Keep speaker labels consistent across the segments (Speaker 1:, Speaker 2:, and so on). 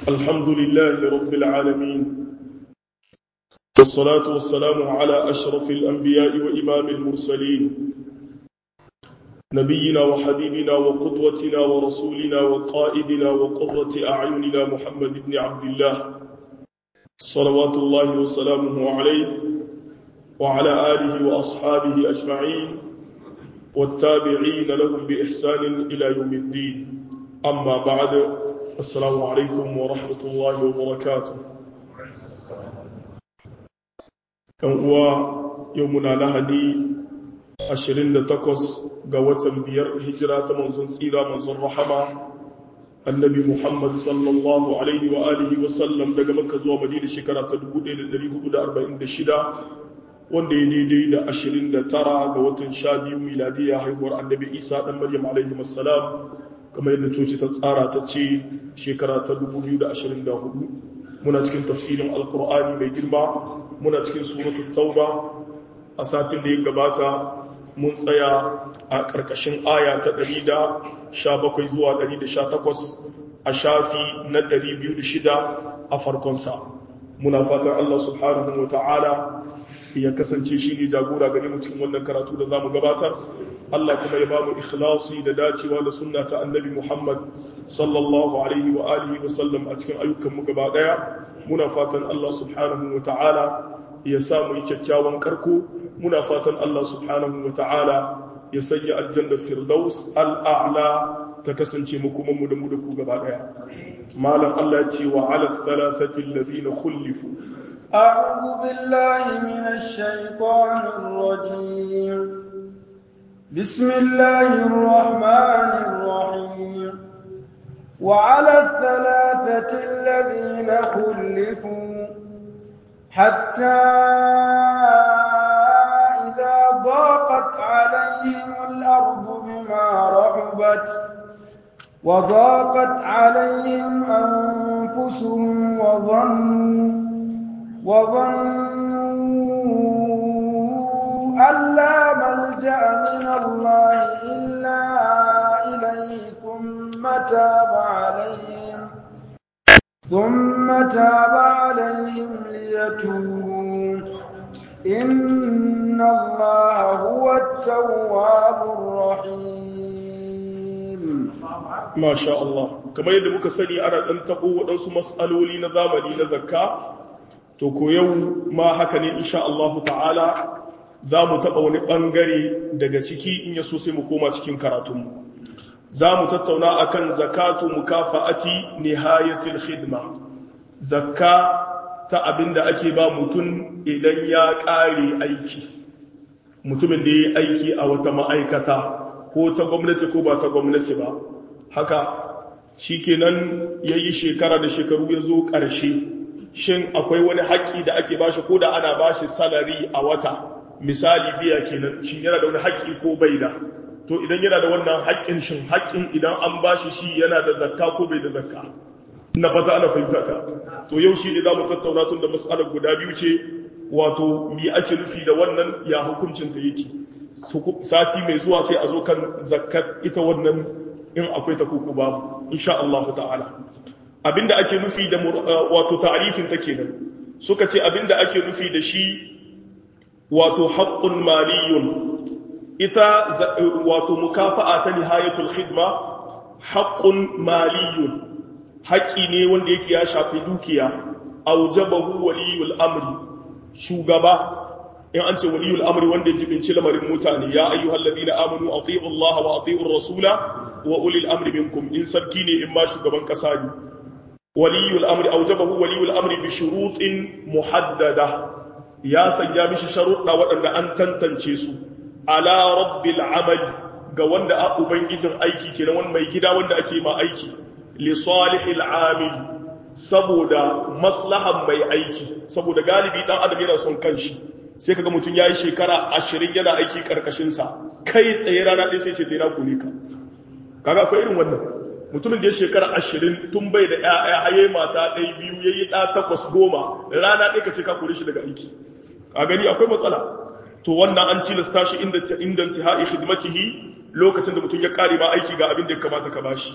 Speaker 1: الحمد لله رب العالمين والصلاة والسلام على أشرف الأنبياء وإمام المرسلين نبينا وحبيبنا وقدوتنا ورسولنا وقائدنا وقرة أعيننا محمد بن عبد الله صلوات الله وسلامه عليه وعلى آله وأصحابه أجمعين والتابعين لهم بإحسان إلى يوم الدين أما بعد السلام عليكم ورحمة الله وبركاته كان هو يومنا لهدي ashirin da takwas ga watan biyar hijira ta manzon tsira manzon rahama annabi muhammad sallallahu alaihi wa alihi wa sallam daga makka zuwa madina shekara ta 1446 wanda ya daidai da ashirin da tara ga watan sha biyu miladiya haihuwar annabi isa dan maryam alaihi wassalam kamar yadda coci ta tsara ta ce shekara ta 2024 muna cikin tafsirin alkur'ani mai girma muna cikin suratul tauba a satin da ya gabata mun tsaya a ƙarƙashin aya ta 117 zuwa 118 a shafi na 206 a farkonsa muna fatan Allah subhanahu wa ta'ala ya kasance shi ne jagora gare mu cikin wannan karatu da za mu gabatar Allah kuma ya ba mu ikhlasi da dacewa da sunna ta annabi Muhammad sallallahu alaihi wa alihi wa sallam a cikin ayyukan mu gaba daya muna fatan Allah subhanahu wa ta'ala ya samu yi kyakkyawan karko muna fatan Allah subhanahu wa ta'ala ya sanya aljanna firdaus al'a'la ta kasance mu kuma mu da mu da ku gaba daya malam Allah ya ce wa ala thalathati alladhina khulifu
Speaker 2: a'udhu billahi minash shaitanir rajim bismillahir rahmanir rahim wa ala thalathati alladhina khulifu حتى إذا ضاقت عليهم الأرض بما رحبت وضاقت عليهم أنفسهم وظنوا وظنوا أن لا ملجأ من الله إلا إليه ثم تاب عليهم ثم تاب عليهم ليتوبوا إن الله هو التواب الرحيم
Speaker 1: ما شاء الله كما yadda muka sani ana dan tabo waɗansu mas'aloli na zamani na zakka to ko yau ma haka ne insha Allah ta'ala za mu taɓa wani ɓangare daga ciki in yaso sai mu koma cikin karatunmu za mu tattauna akan zakatu mukafa'ati nihayatul khidma zakka ta abinda ake ba mutum idan ya ƙare aiki mutumin da ya yi aiki a wata ma'aikata ko ta gwamnati ko ba ta gwamnati ba haka shi kenan ya yi shekara da shekaru ya zo ƙarshe shin akwai wani haƙƙi da ake bashi ko da ana bashi salari a wata misali biya kenan shin yana da wani haƙƙi ko bai da to idan yana da wannan haƙƙin shin haƙƙin idan an bashi shi yana da zakka ko bai da zakka na fata ana fahimta ta to yau shi ne za mu tattauna tun da matsalar guda biyu ce wato mi ake nufi da wannan ya hukuncin ta yake sati mai zuwa sai a zo kan zakkar ita wannan in akwai ta koko babu insha Allah ta'ala abinda ake nufi da wato ta'arifin ta kenan suka ce abinda ake nufi da shi wato haqqun maliyun ita wato mukafa'a ta nihayatul khidma haqqun maliyun haƙƙi ne wanda yake ya shafi dukiya aujabahu waliyul amri shugaba in an ce waliyul amri wanda ya jibinci lamarin mutane ya ayyuhal ladina amanu atiiu Allah wa atiiu rasula wa ulil amri minkum in sarki ne in ma shugaban kasa ne waliyul amri aujabahu waliyul amri bi shurutin muhaddada ya sanya mishi sharuɗa waɗanda an tantance su ala rabbil amali ga wanda a ubangijin aiki kenan wani mai gida wanda ake ma aiki li salihil amil saboda maslahan mai aiki saboda galibi dan adam yana son kanshi sai kaga mutum yayi shekara 20 yana aiki karkashin sa kai tsaye rana ɗaya sai ce tana kone ka kaga akwai irin wannan mutumin da ya shekara 20 tun bai da ƴaƴa haye mata ɗaya biyu yayi ɗa takwas goma rana ɗaya ka ce ka kore shi daga aiki ka gani akwai matsala to wannan an cilasta shi inda inda intihai khidmatihi lokacin da mutum ya kare ma aiki ga abin da ya kamata ka bashi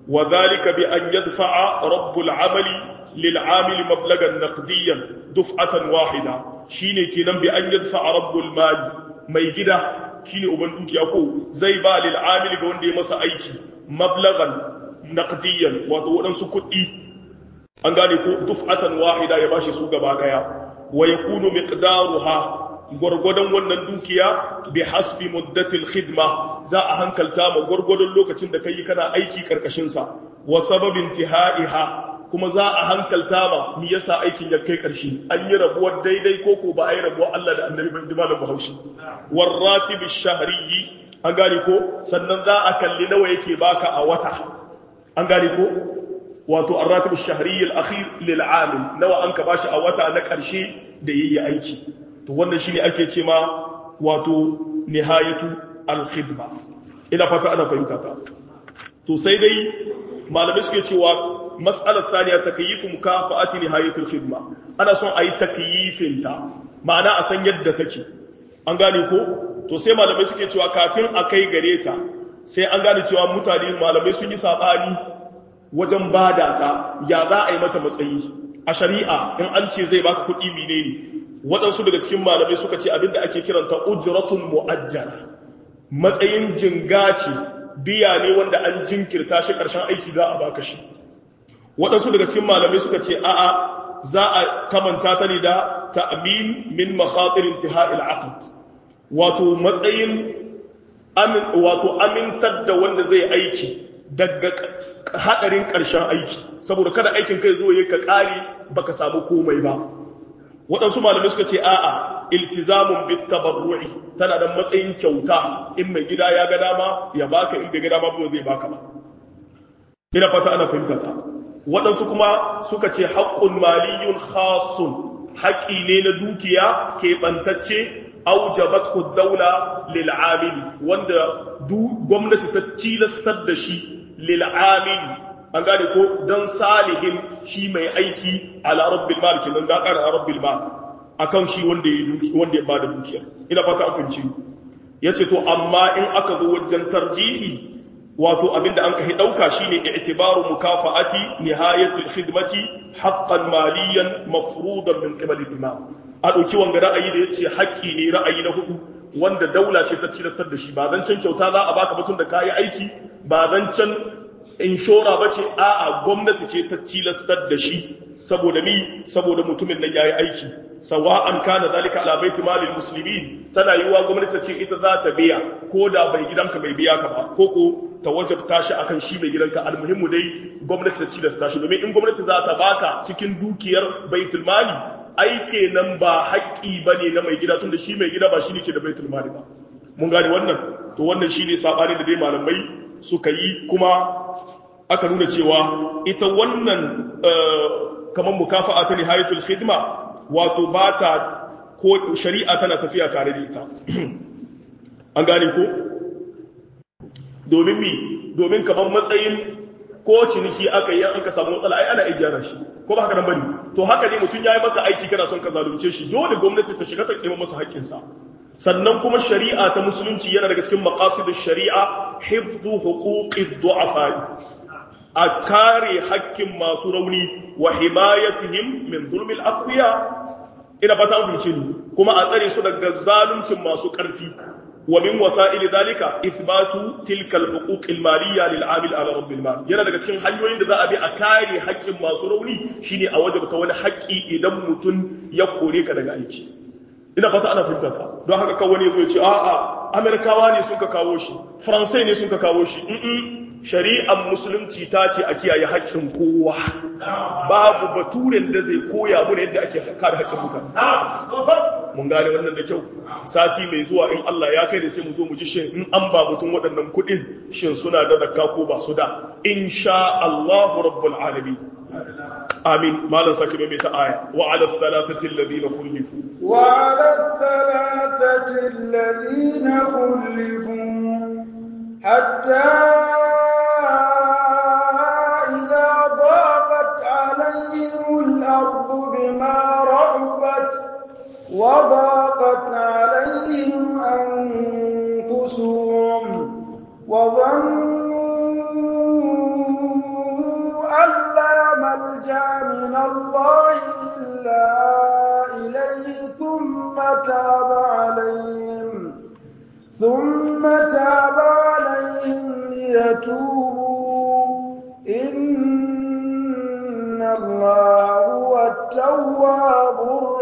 Speaker 1: wa dhalika bi an yadfa'a rabbul amali lil amil mablagan naqdiyan duf'atan wahida shine kenan bi an yadfa'a rabbul mali mai gida shine uban dukiya ko zai ba lil amil ga wanda ya masa aiki mablagan naqdiyan wato wadansu kuɗi an gane ko duf'atan wahida ya bashi su gaba daya wa yakunu miqdaruha gwargwadon wannan dukiya bi hasbi muddatil khidma za a hankalta ma gwargwadon lokacin da kai kana aiki karkashin sa wa sababin tihaiha kuma za a hankalta ma me yasa aikin ya kai karshe an yi rabuwar daidai ko ko ba a yi rabuwar Allah da Annabi ban jimalan Bahaushe war ratib shahri an gane ko sannan za a kalli nawa yake baka a wata an gane ko wato ar-ratib ash-shahri al-akhir lil 'amil nawa an ka bashi a wata na karshe da yayi aiki to wannan shine ake ce ma wato nihayatu al-khidma ina fata ana fahimta ta to sai dai malamai suke cewa mas'alar thaniya takyifu mukafa'ati nihayatu al-khidma ana son ayi takyifin ta ma'ana a san yadda take an gane ko to sai malamai suke cewa kafin a kai gare ta sai an gane cewa mutane malamai sun yi sabani wajen bada ta ya za a yi mata matsayi a shari'a in an ce zai baka kuɗi menene waɗansu daga cikin malamai suka ce abinda ake kiranta ujratun mu'ajjala matsayin jinga ce biya ne wanda an jinkirta shi ƙarshen aiki za a baka shi waɗansu daga cikin malamai suka ce a'a za a kamanta ta ne da ta'min min makhatir intiha'il aqd wato matsayin amin wato amintar da wanda zai aiki daga hadarin ƙarshen aiki saboda kada aikin kai zo yayin ka ƙare baka samu komai ba waɗansu malamai suka ce a'a iltizamun bit tabarru'i tana da matsayin kyauta in mai gida ya ga dama ya baka in bai ga dama ba zai baka ba ina fata ana fahimta ta waɗansu kuma suka ce haqqun maliyun khasun haƙi ne na dukiya keɓantacce aujabathu daula lil amili wanda gwamnati ta tilastar da shi lil amili an gane ko don salihin shi mai aiki ala rabbil mal kenan da ƙara rabbil mal akan shi wanda ya duki wanda ya bada dukiya ina fata an fahimci yace to amma in aka zo wajen tarjihi wato abinda an kai dauka shine i'tibaru mukafa'ati nihayatil khidmati haqqan maliyan mafruḍan min qibal al-imam a dauki wanga ra'ayi da yace haƙƙi ne ra'ayi na hudu wanda daula ce ta cilastar da shi ba zan can kyauta za a baka batun da kayi aiki ba zan can inshora ba ce a'a gwamnati ce ta tilastar da shi saboda mi saboda mutumin nan yayi aiki sawa'an kana zalika ala baiti malil muslimin tana yiwa gwamnati ce ita za ta biya ko da bai gidanka bai biya ka ba ko ko ta wajabta shi akan shi mai gidanka almuhimmu dai gwamnati ta tilasta shi domin in gwamnati za ta baka cikin dukiyar baitul mali ai kenan ba haƙƙi bane na mai gida tunda shi mai gida ba shi ne ke da baitul mali ba mun gane wannan to wannan shine sabani da dai malamai suka yi kuma aka nuna cewa ita wannan kamar mukafa'a ta nihayatul khidma wato ba ta ko shari'a tana tafiya tare da ita an gane ko domin mi domin kamar matsayin ko ciniki aka yi an ka samu matsala ai ana iya gyara shi ko ba haka nan bane to haka ne mutum yayi maka aiki kana son ka zalunce shi dole gwamnati ta shiga ta nemo masa haƙƙinsa sannan kuma shari'a ta musulunci yana daga cikin maqasidish shari'a hifdhu huquqid du'afa a kare hakkin masu rauni wa himayatihim min zulmil aqwiya ina fata an fahimce ni kuma a tsare su daga zaluncin masu ƙarfi wa min wasa'ili dalika ithbatu tilka al-huquq al-maliyya lil 'amil ala rabbil mal yana daga cikin hanyoyin da za a bi a kare haƙƙin masu rauni shine a wajabta wani haƙƙi idan mutum ya kore ka daga aiki ina fata ana fahimta ta don haka kan wani ya ce a'a amerikawa ne sun ka kawo shi faransai ne sun ka kawo shi shari'ar musulunci ta ce a kiyaye haƙƙin kowa babu baturen da zai koya mana yadda ake kare haƙƙin mutane mun gane wannan da kyau sati mai zuwa in Allah ya kai da sai mu zo mu ji shin in an ba mutum waɗannan kuɗin shin suna da zakka ko ba su da insha Allahu rabbul alamin آمين ما لن سكب ميت آية وعلى الثلاثة الذين خلفوا
Speaker 2: وعلى الثلاثة الذين خلفوا حتى إذا ضاقت عليهم الأرض بما رحبت وضاقت عليهم أنفسهم وظنوا الله إلا إليه ثم تاب عليهم ثم تاب عليهم ليتوبوا إن الله هو التواب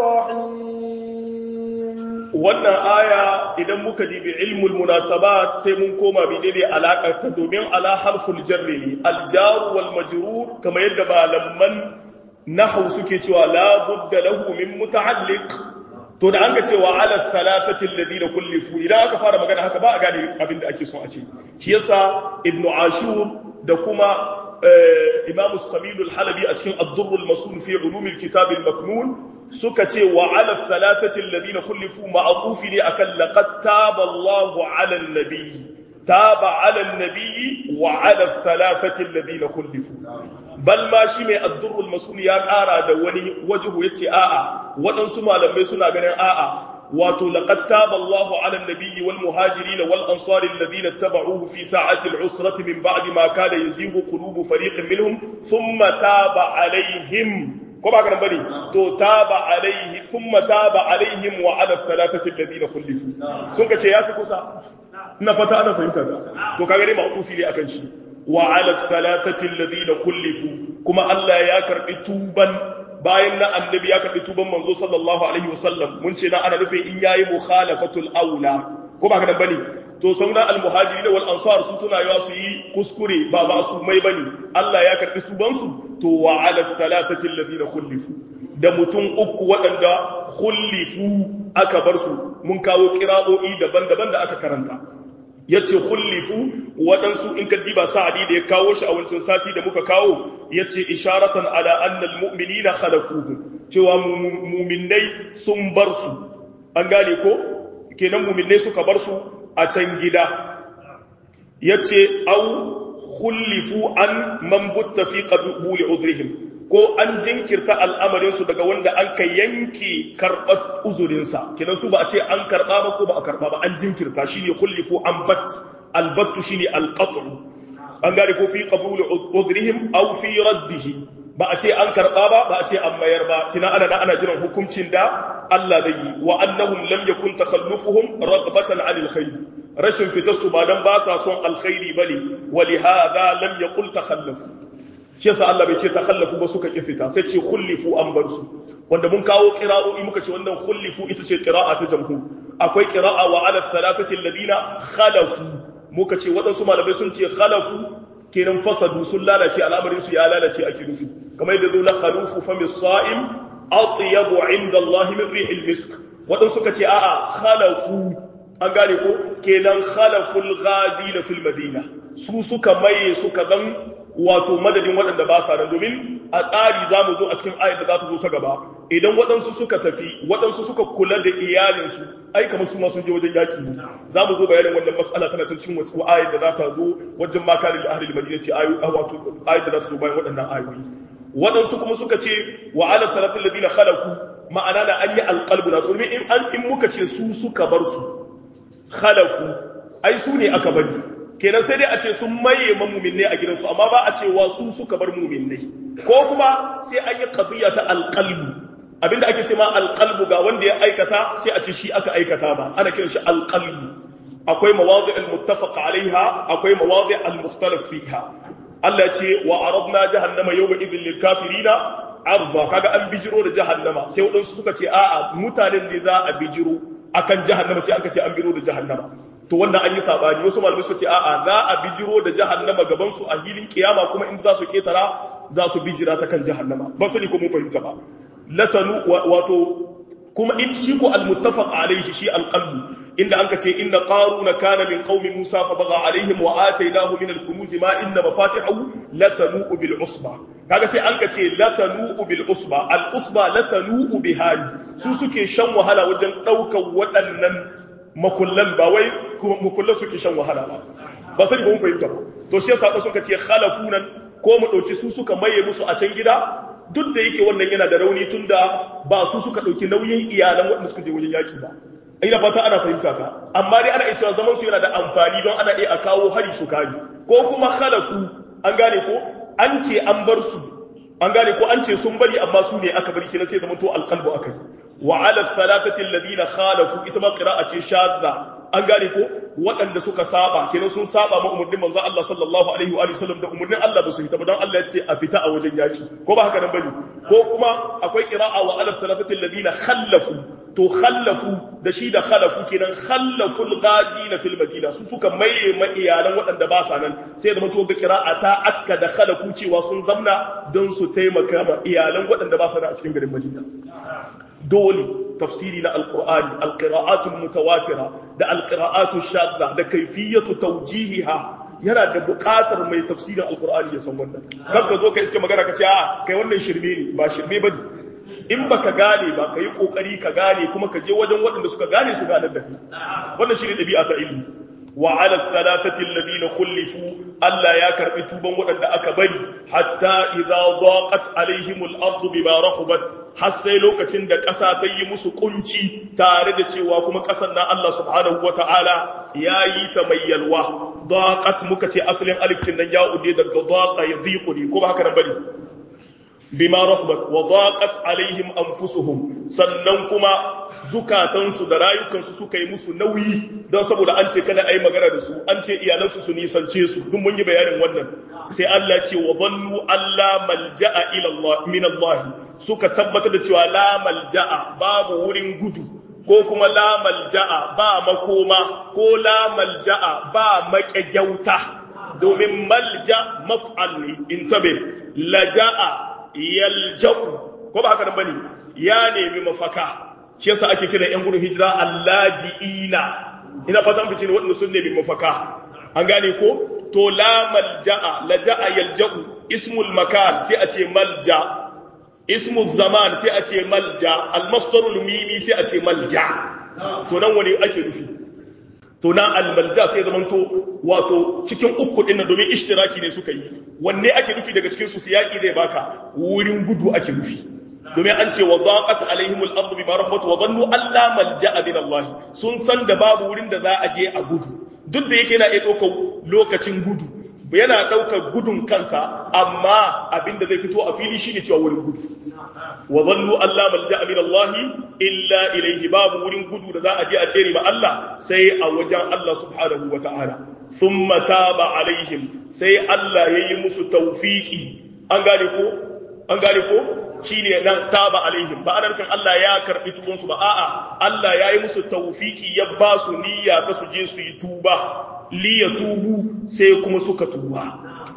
Speaker 2: الرحيم
Speaker 1: wannan aya idan muka dibi ilmul munasabat sai mun koma menene alaƙar ta domin ala harful jarri ne aljaru wal majrur kamar yadda malaman nahwu suke cewa la budda lahu min muta'alliq to da an ga cewa ala thalathati alladhina kullifu idan aka fara magana haka ba a gane abin da ake so a ce shi yasa ibnu ashur da kuma imamu samilul halabi a cikin ad-durr al-masul fi ulum al-kitab al-maknun suka ce wa ala thalathati alladhina kullifu ma'tufi ne akan laqad taba Allahu ala an-nabi taba ala an-nabi wa ala thalathati alladhina kullifu bal ma shi mai ad-durr al-masul ya kara da wani wajhu yace a'a waɗansu malamai suna ganin a'a wato laqad taba Allahu 'ala an-nabiyyi wal muhajirin wal ansari alladhina ittaba'uhu fi sa'ati al-'usrati min ba'di ma kada yazighu qulubu fariqin minhum thumma taba 'alayhim ko ba kana bane to taba 'alayhi thumma taba 'alayhim wa 'ala thalathati alladhina khulifu sun kace yafi kusa ina fata ana fahimta ta to kaga dai ma'tufi ne akan shi wa 'ala thalathati alladhina khulifu kuma Allah ya karbi tuban bayan na annabi ya karɓi tuban manzo sallallahu alaihi wasallam mun ce na ana nufin in yayi mukhalafatul aula ko ba kadan bane to sauran almuhajirin wal ansar su tuna yawa su yi kuskure ba ba su mai bane Allah ya karɓi tuban su to wa ala thalathati alladhina khulifu da mutum uku waɗanda khulifu aka bar su mun kawo kira'o'i daban-daban da aka karanta yace khullifu waɗansu in ka diba sa'adi da ya kawo shi a wancan sati da muka kawo yace isharatan ala anna almu'minina khalafuhum cewa mu'minnai sun bar su an gane ko kenan mu'minnai suka bar su a can gida yace au khullifu an man butta fi qabuli udhrihim ko an jinkirta al'amarin su daga wanda an ka yanke karɓar uzurinsa kenan su ba a ce an karɓa ba ko ba a karɓa ba an jinkirta shine khullifu an bat albattu shine alqat'u an gane ko fi qabuli udhrihim aw fi raddihi ba a ce an karɓa ba ba a ce an mayar ba kina ana da ana jiran hukuncin da Allah zai yi wa annahum lam yakun takhallufuhum raghbatan 'anil khayr rashin fitar su ba dan ba sa son alkhairi bane wa li hadha lam yaqul takhallafu shi yasa Allah bai ce takhallafu ba suka ki fita sai ce khullifu an bar su wanda mun kawo qira'o'i muka ce wannan khullifu ita ce qira'a ta jamhur akwai qira'a wa 'ala thalathati alladhina khalafu muka ce waɗansu malamai sun ce khalafu kenan fasadu sun lalace al'amarin su ya lalace ake nufi kamar yadda zo na khalufu fa misa'im atyabu 'inda Allah min rihil misk waɗansu suka ce a'a khalafu an gane ko kenan khalaful ghazina fil madina su suka maye suka zan wato madadin waɗanda ba sa nan domin a tsari za mu zo a cikin ayat da za ta zo ta gaba idan waɗansu suka tafi waɗansu suka kula da iyalinsu ai kamar su ma sun je wajen yaƙi ne za mu zo bayanin wannan mas'ala tana can cikin ayat da za ta zo wajen makarin ahli madina ce wato ayat da za ta zo bayan waɗannan ayoyi waɗansu kuma suka ce wa ala salatin ladina khalafu ma'ana na an yi alqalbu na domin in an in muka ce su suka bar su khalafu ai su ne aka bari kenan sai dai a ce sun maye mamuminai a gidansu amma ba a cewa su suka bar muminai ko kuma sai an yi qadiyya ta alqalbu abinda ake ce ma alqalbu ga wanda ya aikata sai a ce shi aka aikata ba ana kiran shi alqalbu akwai mawadi almuttafaq alaiha akwai mawadi almukhtalaf fiha Allah ya ce wa aradna jahannama yawma idhil lil kafirina arda kaga an bijiro da jahannama sai wadansu suka ce a'a mutanen ne za a bijiro akan jahannama sai aka ce an biro da jahannama to wannan an yi sabani wasu malamai suka ce a'a za a bijiro da jahannama gaban su a hilin kiyama kuma inda za su ketara za su bijira ta kan jahannama ba sani ko mun fahimta ba latanu wato kuma in shi ko almuttafaq alaihi shi alqalbu inda anka ce inna qaruna kana min qaumi musa fa baga alaihim wa atainahu min alkunuz ma inna mafatihahu latanu bil usba kaga sai anka ce latanu bil usba al usba latanu bihali su suke shan wahala wajen daukan waɗannan makullan ba wai makullan suke shan wahala ba ba sai ba mun fahimta ba to shi yasa suka ce khalafunan ko mu dauki su suka maye musu a can gida duk da yake wannan yana da rauni tunda ba su suka dauki nauyin iyalan waɗanda suka je wajen yaki ba ina fata ana fahimta ka amma dai ana iya cewa zaman su yana da amfani don ana iya a kawo hari su kari ko kuma khalafu an gane ko an ce an bar su an gane ko an ce sun bari amma su ne aka bari kenan sai zama to alqalbu akai wa ala thalathati alladhina khalafu ita ma qira'a ce shadda an gane ko waɗanda suka saba kenan sun saba ma umarnin manzo Allah sallallahu alaihi wa sallam da umarnin Allah ba su fita ba don Allah ya ce a fita a wajen yaki ko ba haka nan bane ko kuma akwai qira'a wa ala thalathati alladhina khallafu to khallafu da shi da khalafu kenan khallaful ghazina fil madina su suka maye ma iyalan waɗanda ba sa nan sai da mutu ga qira'a ta akka da khalafu cewa sun zamna don su taimaka ma iyalan waɗanda ba sa nan a cikin garin Madina dole tafsiri na alqur'ani alqira'atul mutawatira da alqira'atul shadda da kayfiyatu tawjihiha yana da buƙatar mai tafsirin alqur'ani ya san wannan kan ka zo ka iske magana ka ce a kai wannan shirme ne ba shirme bane in baka gane ba ka yi kokari ka gane kuma ka je wajen waɗanda suka gane su ganar da kai wannan shi ne ɗabi'a ta ilmi wa ala thalathati alladhina khulifu Allah ya karbi tuban waɗanda aka bari hatta idza daqat alaihim al-ardu bima rahabat har sai lokacin da ƙasa ta yi musu kunci tare da cewa kuma ƙasar na Allah subhanahu wata'ala ya yi ta mai yalwa daqat muka ce asalin alif din nan ya ude daga daqa yadhiqu ne ko ba haka nan bane bima rahbat wa daqat alaihim anfusuhum sannan kuma zukatansu da rayukansu suka yi musu nauyi don saboda an ce kada ayi magana da su an ce iyalansu su nisance su duk mun yi bayanin wannan sai Allah ce wa dhannu alla malja'a ila Allah min Allah suka tabbatar da cewa la malja'a babu wurin gudu ko kuma la malja'a ba makoma ko la malja'a ba maƙegyauta domin malja maf'al ne intabe laja'a yalja'u ko ba haka nan bane ya nemi mafaka shi yasa ake kira yan gudun hijira allajiina ina fatan fice ne waɗanda sun nemi mafaka an gane ko to la malja'a laja'a yalja'u ismul makan sai a ce malja ismul zaman sai a ce malja almasdarul mimi sai a ce malja to nan wani ake nufi to na almalja sai zaman to wato cikin uku din domin ishtiraki ne suka yi wanne ake nufi daga cikin su siyaki zai baka wurin gudu ake nufi domin an ce wa zaqat alaihim al-ardu bima rahmat wa dhannu alla malja'a min Allah sun san da babu wurin da za a je a gudu duk da yake yana iya ɗaukar lokacin gudu yana ɗaukar gudun kansa amma abinda zai fito a fili shine cewa wurin gudu wa dhannu alla malja'a min Allah illa ilayhi babu wurin gudu da za a je a tsere ma Allah sai a wajen Allah subhanahu wa ta'ala thumma taba alaihim sai Allah yayi musu tawfiki an gane ko an gane ko shine nan taba alaihim ba ana nufin Allah ya karbi tuban su ba a'a Allah ya yi musu tawfiki ya ba su niyya ta su je su yi tuba li yatubu sai kuma suka tuba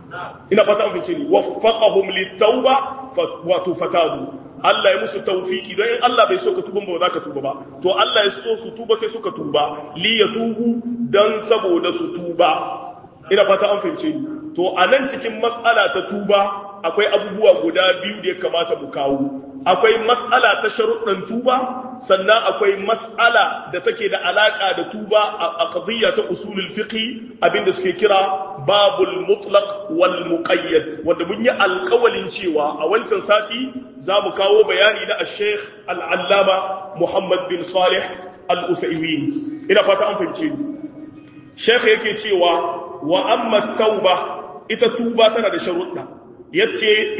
Speaker 1: ina fata an fice ni waffaqahum litauba wato fatabu Allah ya musu tawfiki don in Allah bai so ka tuba ba za ka tuba ba to Allah ya so su tuba sai suka tuba li yatubu dan saboda su tuba ina fata an fahimce ni to a nan cikin mas'ala ta tuba akwai abubuwa guda biyu da ya kamata mu kawo akwai mas'ala ta sharuɗan tuba sannan akwai mas'ala da take da alaka da tuba a qadiyya ta usulul fiqh abinda suke kira babul mutlaq wal muqayyad wanda mun yi alƙawalin cewa a wancan sati za mu kawo bayani na al-sheikh al-allama Muhammad bin Salih al-Uthaymin ina fata an fahimce ni sheikh yake cewa wa amma tauba ita tuba tana da sharuɗa yace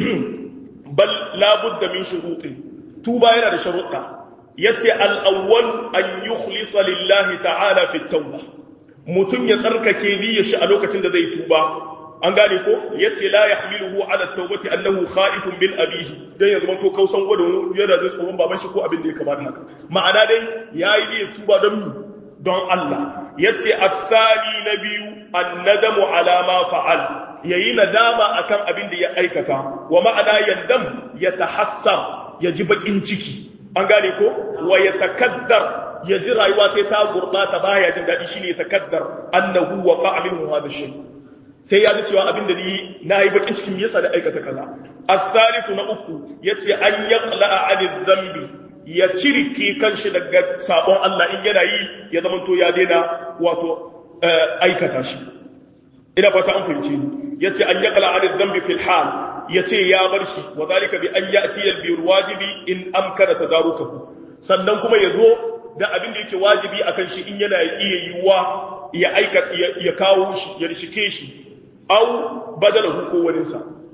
Speaker 1: bal labudda min shuruɗi tuba yana da sharuɗa yace al-awwal an yukhlisa lillahi ta'ala fi tauba mutum ya tsarkake niyyar shi a lokacin da zai tuba an gane ko yace la yahmiluhu ala tawbati annahu khaifun min abihi dan ya zama to kausan gwada yana zai tsoron baban shi ko abin da ya kamata haka ma'ana dai yayi niyyar tuba don mi don Allah yace athani na biyu annadamu ala ma fa'al yayi nadama akan abin da ya aikata wa ma'ana yandam yatahassar yaji bakin ciki an gane ko wa yatakaddar yaji rayuwa sai ta gurbata baya jin dadi shine yatakaddar annahu waqa'a minhu hadha shay sai ya ji cewa abin da ni nayi bakin cikin yasa da aikata kaza as-salisu na uku yace an yaqla'a 'anil dhanbi ya cirke kanshi daga sabon Allah in yana yi ya zamanto ya daina wato aikata shi ina fata an fahimce ni yace an yaqla an dhanbi fil hal yace ya bar shi wa zalika bi an ya'ti al bir wajibi in amkana tadarukahu sannan kuma yazo da abin da yake wajibi akan shi in yana iya yiwuwa ya aika ya kawo shi ya rishike shi au badalahu ko wani sa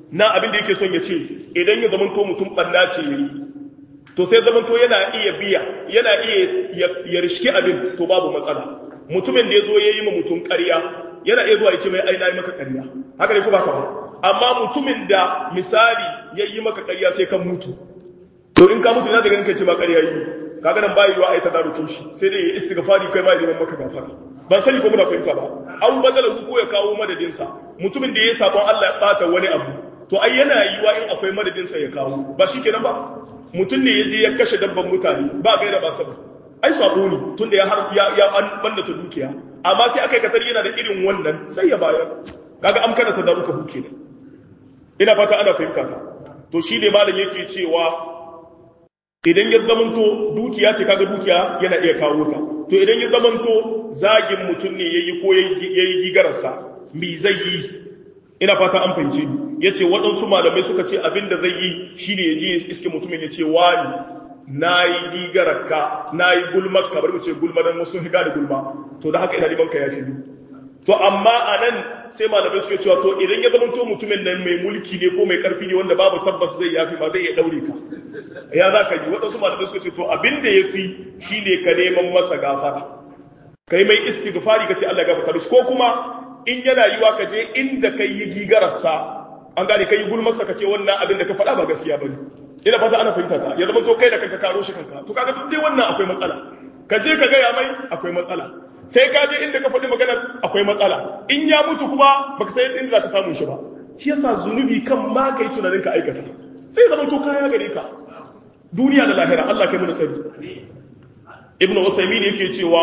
Speaker 1: na abin da yake son ya ce idan ya zamanto mutum banna ce yayi to sai zamanto yana iya biya yana iya ya rishki abin to babu matsala mutumin da ya zo ya yi ma mutum ƙarya yana iya zuwa ya ce mai aina yi maka ƙarya haka ne ko baka ba amma mutumin da misali ya yi maka ƙarya sai kan mutu to in ka mutu ina da ganin kai ce ba ƙarya yi kaga nan bayi wa ai ta darukin shi sai dai ya istighfari kai ma ya neman maka gafara ban sani ko muna fahimta ba an badala ko ya kawo madadin sa mutumin da ya sabon Allah ya bata wani abu to ai yana yiwa in akwai madadin sa ya kawo ba shikenan ba mutum ne ya je ya kashe dabban mutane ba gaira ba sabon ai sabo ne tunda ya har ya ya an banda ta dukiya amma sai aka katar yana da irin wannan sai ya bayar kaga am kana tadaruka huke ne ina fata ana fahimta ta to shi ne malam yake cewa idan ya zamanto dukiya ce kaga dukiya yana iya kawo ta to idan ya zamanto zagin mutum ne yayi ko yayi gigararsa me zai yi ina fata an fahimce ni yace waɗansu malamai suka ce abinda zai yi shine ya je iske mutumin ya ce wani na yi gigararka na yi gulmar ka bari mu ce gulma don wasu higa da gulma to da haka ina neman ka ya fi to amma a nan sai malamai suke cewa to idan ya zama to mutumin nan mai mulki ne ko mai karfi ne wanda babu tabbas zai yafi ma zai iya daure ka ya za ka yi waɗansu malamai suka ce to abin da ya fi shi ne ka neman masa gafara ka yi mai istighfari ka ce Allah ya gafarta mishi ko kuma in yana yiwa ka je inda ka yi gigararsa an gane ka yi gulmarsa ka ce wannan abin da ka faɗa ba gaskiya ba ne ina fata ana fahimta ta ya zama to kai da kanka karo shi kanka to kaga duk dai wannan akwai matsala ka je ka gaya mai akwai matsala sai ka je inda ka faɗi magana akwai matsala in ya mutu kuma baka san inda za ka samu shi ba shi yasa zunubi kan ma kai tunanin ka aikata sai zama to kaya gare ka duniya da lahira Allah kai mu tsari ibn usaymin yake cewa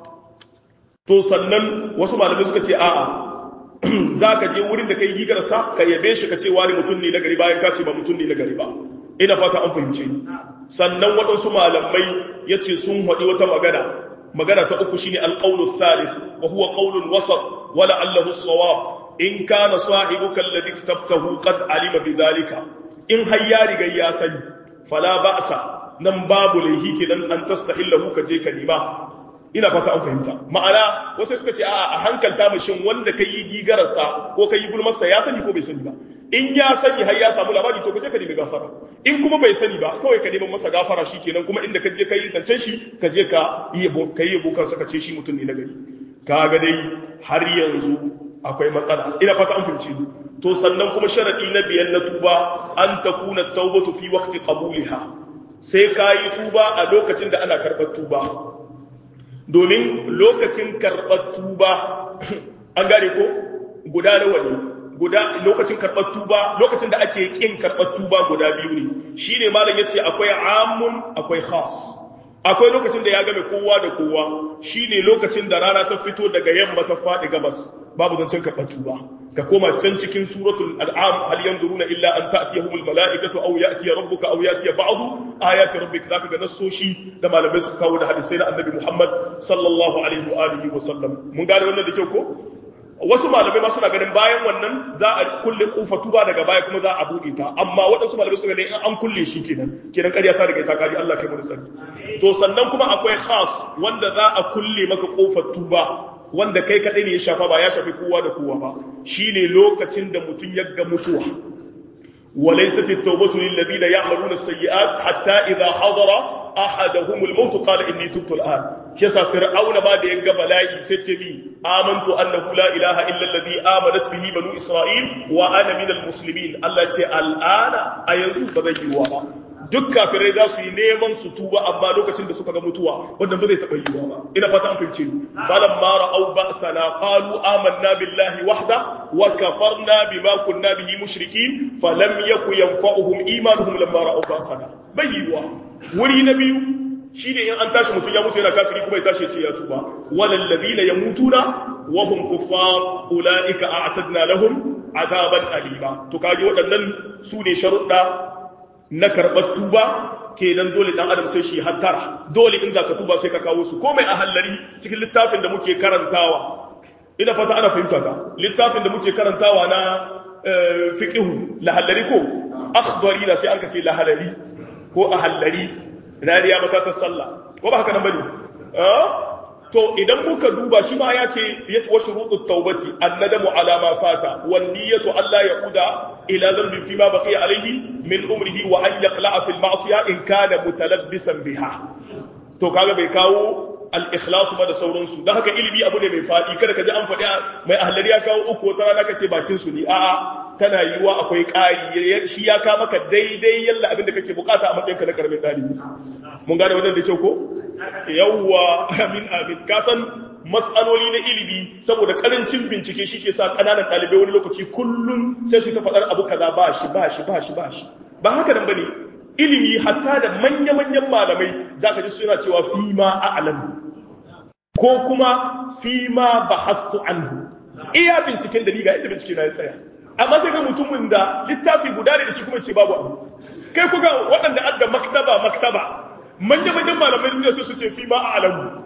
Speaker 1: to sannan wasu malamai suka ce a'a za ka je wurin da kai gigar sa ka yabe shi ka ce wani mutum ne na gari bayan ka ce ba mutum ne na gari ba ina fata an fahimce ni sannan waɗansu malamai ya ce sun haɗi wata magana magana ta uku shine alqawlu thalith wa huwa qawlun wasat wa la'allahu as-sawab in kana sahibuka alladhi kitabtahu qad alima bidhalika in har ya riga ya sani fala ba'sa nan babu laihi kidan an tastahillahu ka je ka nima ina fata an fahimta ma'ana wasu suka ce a hankalta mashin wanda kai yi gigararsa ko kai yi gulmarsa ya sani ko bai sani ba in ya sani har ya samu labari to kaje ka nemi gafara in kuma bai sani ba kawai ka neman masa gafara shikenan kuma inda ka je ka yi zancen shi ka je ka yi yabo ka yi yabo kansa ka ce shi mutum ne na gari kaga dai har yanzu akwai matsala ina fata an fahimci to sannan kuma sharadi na biyan na tuba an takuna tawbatu fi waqti qabuliha sai ka yi tuba a lokacin da ana karɓar tuba domin lokacin karɓar tuba an gane ko guda nawa ne guda lokacin karɓar tuba lokacin da ake ƙin karɓar tuba guda biyu ne shi ne malam ya ce akwai amun akwai khas akwai lokacin da ya game kowa da kowa shi ne lokacin da rana ta fito daga yamma ta faɗi gabas babu zancen karɓar tuba ka koma can cikin suratul al'am hal yanzuruna illa an ta'tiyahumul mala'ikatu aw ya'tiya rabbuka aw ya'tiya ba'du ayati rabbika zaka ga nassoshi da malamai suka kawo da hadisai na annabi Muhammad sallallahu alaihi wa alihi wa sallam mun gane wannan da kyau ko wasu malamai ma suna ganin bayan wannan za a kulle kofa tuba daga baya kuma za a buɗe ta amma waɗansu malamai suna ganin an kulle shi kenan kenan ƙarya ta riga ta kari Allah kai mu sani to sannan kuma akwai khas wanda za a kulle maka kofar tuba wanda kai kaɗai ne ya shafa ba ya shafi kowa da kowa ba shine lokacin da mutum ya ga mutuwa وليست التوبة للذين يعملون السيئات حتى إذا حضر أحدهم الموت قال إني تبت الآن شيسا فرعون ما دي قبلائي ستبي آمنت أنه لا إله إلا الذي آمنت به بنو إسرائيل وأنا من المسلمين التي الآن أينزو بذي وابا duk kafirai za su yi neman su tuba amma lokacin da suka ga mutuwa wannan ba zai taɓa yiwuwa ba ina fata an fahimce ni falan ma ra'aw ba'sana qalu amanna billahi wahda wa kafarna bima kunna bihi mushrikin falam yaku yanfa'uhum imanuhum lamma ra'aw ba'sana bai yiwuwa wuri na biyu shine in an tashi mutum ya mutu yana kafiri kuma ya tashi ya ce ya tuba walal ladina yamutuna wa hum kuffar ulaika a'tadna lahum azaban alima to kaji waɗannan su ne sharuɗa na karɓar tuba kenan dole ɗan adam sai shi hattara dole in za ka tuba sai ka kawo su komai a hallari cikin littafin da muke karantawa ina fata ana fahimta ta littafin da muke karantawa na fiqihu lahallari ko akhdari na sai an ka ce lahallari ko a hallari rariya mata ta sallah ko ba haka nan bane to idan muka duba shi ma ya ce ya ci wasu rudut taubati annadamu ala ma fata wan niyyatu alla yaquda ila dhanbin fi ma baqiya alayhi min umrihi wa an yaqla'a fil ma'siyah in kana mutalabbisan biha to kaga bai kawo al-ikhlas ba da sauransu dan haka ilimi abu ne mai fadi kada ka ji an faɗi mai ahlari ya kawo uku wata rana kace bakin su ne a'a tana yiwuwa akwai ƙari shi ya ka maka daidai yalla abin da kake bukata a matsayinka na karamin ɗalibi mun gane wannan da kyau ko yawwa amin amin ka san mas'aloli na ilimi saboda karancin bincike shi ke sa ƙananan ɗalibai wani lokaci kullum sai su ta faɗar abu kaza ba shi ba shi ba shi ba shi ba haka nan bane ilimi hatta da manya-manyan malamai zaka ji suna cewa fi ma a'lam ko kuma fi ma bahathu anhu iya binciken da ni ga inda bincike na ya tsaya amma sai ga mutumin da littafi guda ne da shi kuma ce babu abu kai kuga waɗanda adda maktaba maktaba manya manyan malamai duniya sai su ce fi ma a'lamu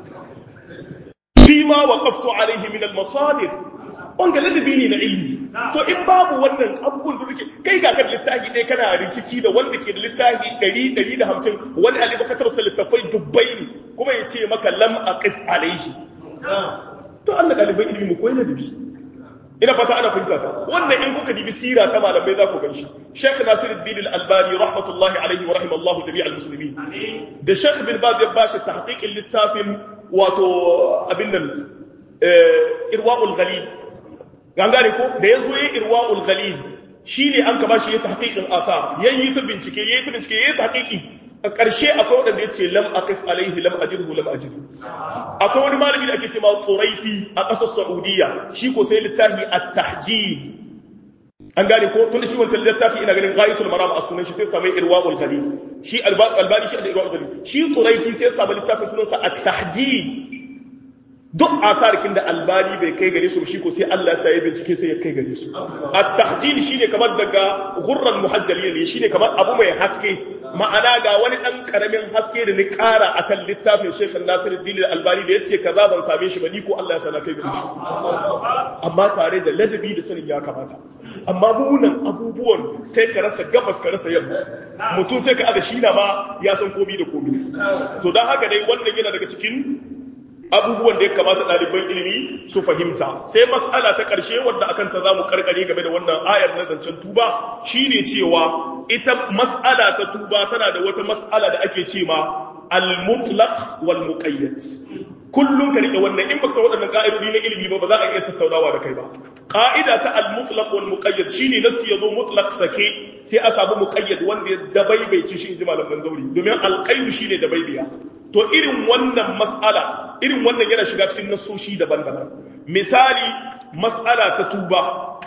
Speaker 1: fi ma waqaftu alaihi min al-masadir wanga ladabi ne na ilmi to in babu wannan abubuwan da duke kai ga kan littafi ɗaya kana rikici da wanda ke da littafi 100 150 wani alibakatar sa littafai dubbai ne kuma ya ce maka lam aqif alaihi to Allah ɗaliban ilmi mu koyi ladabi ina fata ana fahimta ta wannan in kuka dibi sira ta malamai za ku ganshi Sheikh Nasiruddin Al-Albani rahmatullahi alaihi wa rahimallahu jami'al muslimin da Sheikh bin Baz ya bashi tahqiqin littafin wato abin nan irwaul ghalil gangare ko da yazo yayin irwaul ghalil shine an ka bashi ya tahqiqin athar yayi ta bincike yayi ta bincike yayi tahqiqi a ƙarshe akwai wanda yace lam aqif alaihi lam ajidhu lam ajidhu akwai wani malami da ake cewa Turaifi a ƙasar Saudiya shi ko sai littafi at-tahjir an gane ko tunda shi wancan littafi ina ganin ghayatul maram a sunan shi sai samu irwaul ghalil shi albani shi da irwaul ghalil shi Turaifi sai samu littafin sunansa at-tahjir duk asarkin da albani bai kai gare su shi ko sai Allah sai ya bincike sai ya kai gare su at-tahjir shine kamar daga ghurran muhajjalin ne shine kamar abu mai haske ma'ana ga wani dan karamin haske da ni kara akan littafin Sheikh Nasiruddin Albani da yace kaza ban same shi ba ni ko Allah ya sana kai gare shi amma tare da ladabi da sanin ya kamata amma munan abubuwan sai ka rasa gabas ka rasa yamma mutum sai ka ada shi na ma ya san komi da komi to dan haka dai wannan yana daga cikin abubuwan da ya kamata ɗaliban ilimi su fahimta sai mas'ala ta ƙarshe wadda akan ta zamu karkare game da wannan ayar na zancen tuba shine cewa ita mas'ala ta tuba tana da wata mas'ala da ake ce ma al-mutlaq wal muqayyad kullum ka rike wannan in baka san waɗannan ka'idodi na ilimi ba ba za a iya tattaunawa da kai ba ka'ida ta al-mutlaq wal muqayyad shine nasi yazo mutlaq sake sai a samu muqayyad wanda ya dabaibaice shi inji malaman zauri domin al-qayd shine dabaibiya to irin wannan mas'ala irin wannan yana shiga cikin nasoshi daban-daban misali mas'ala ta tuba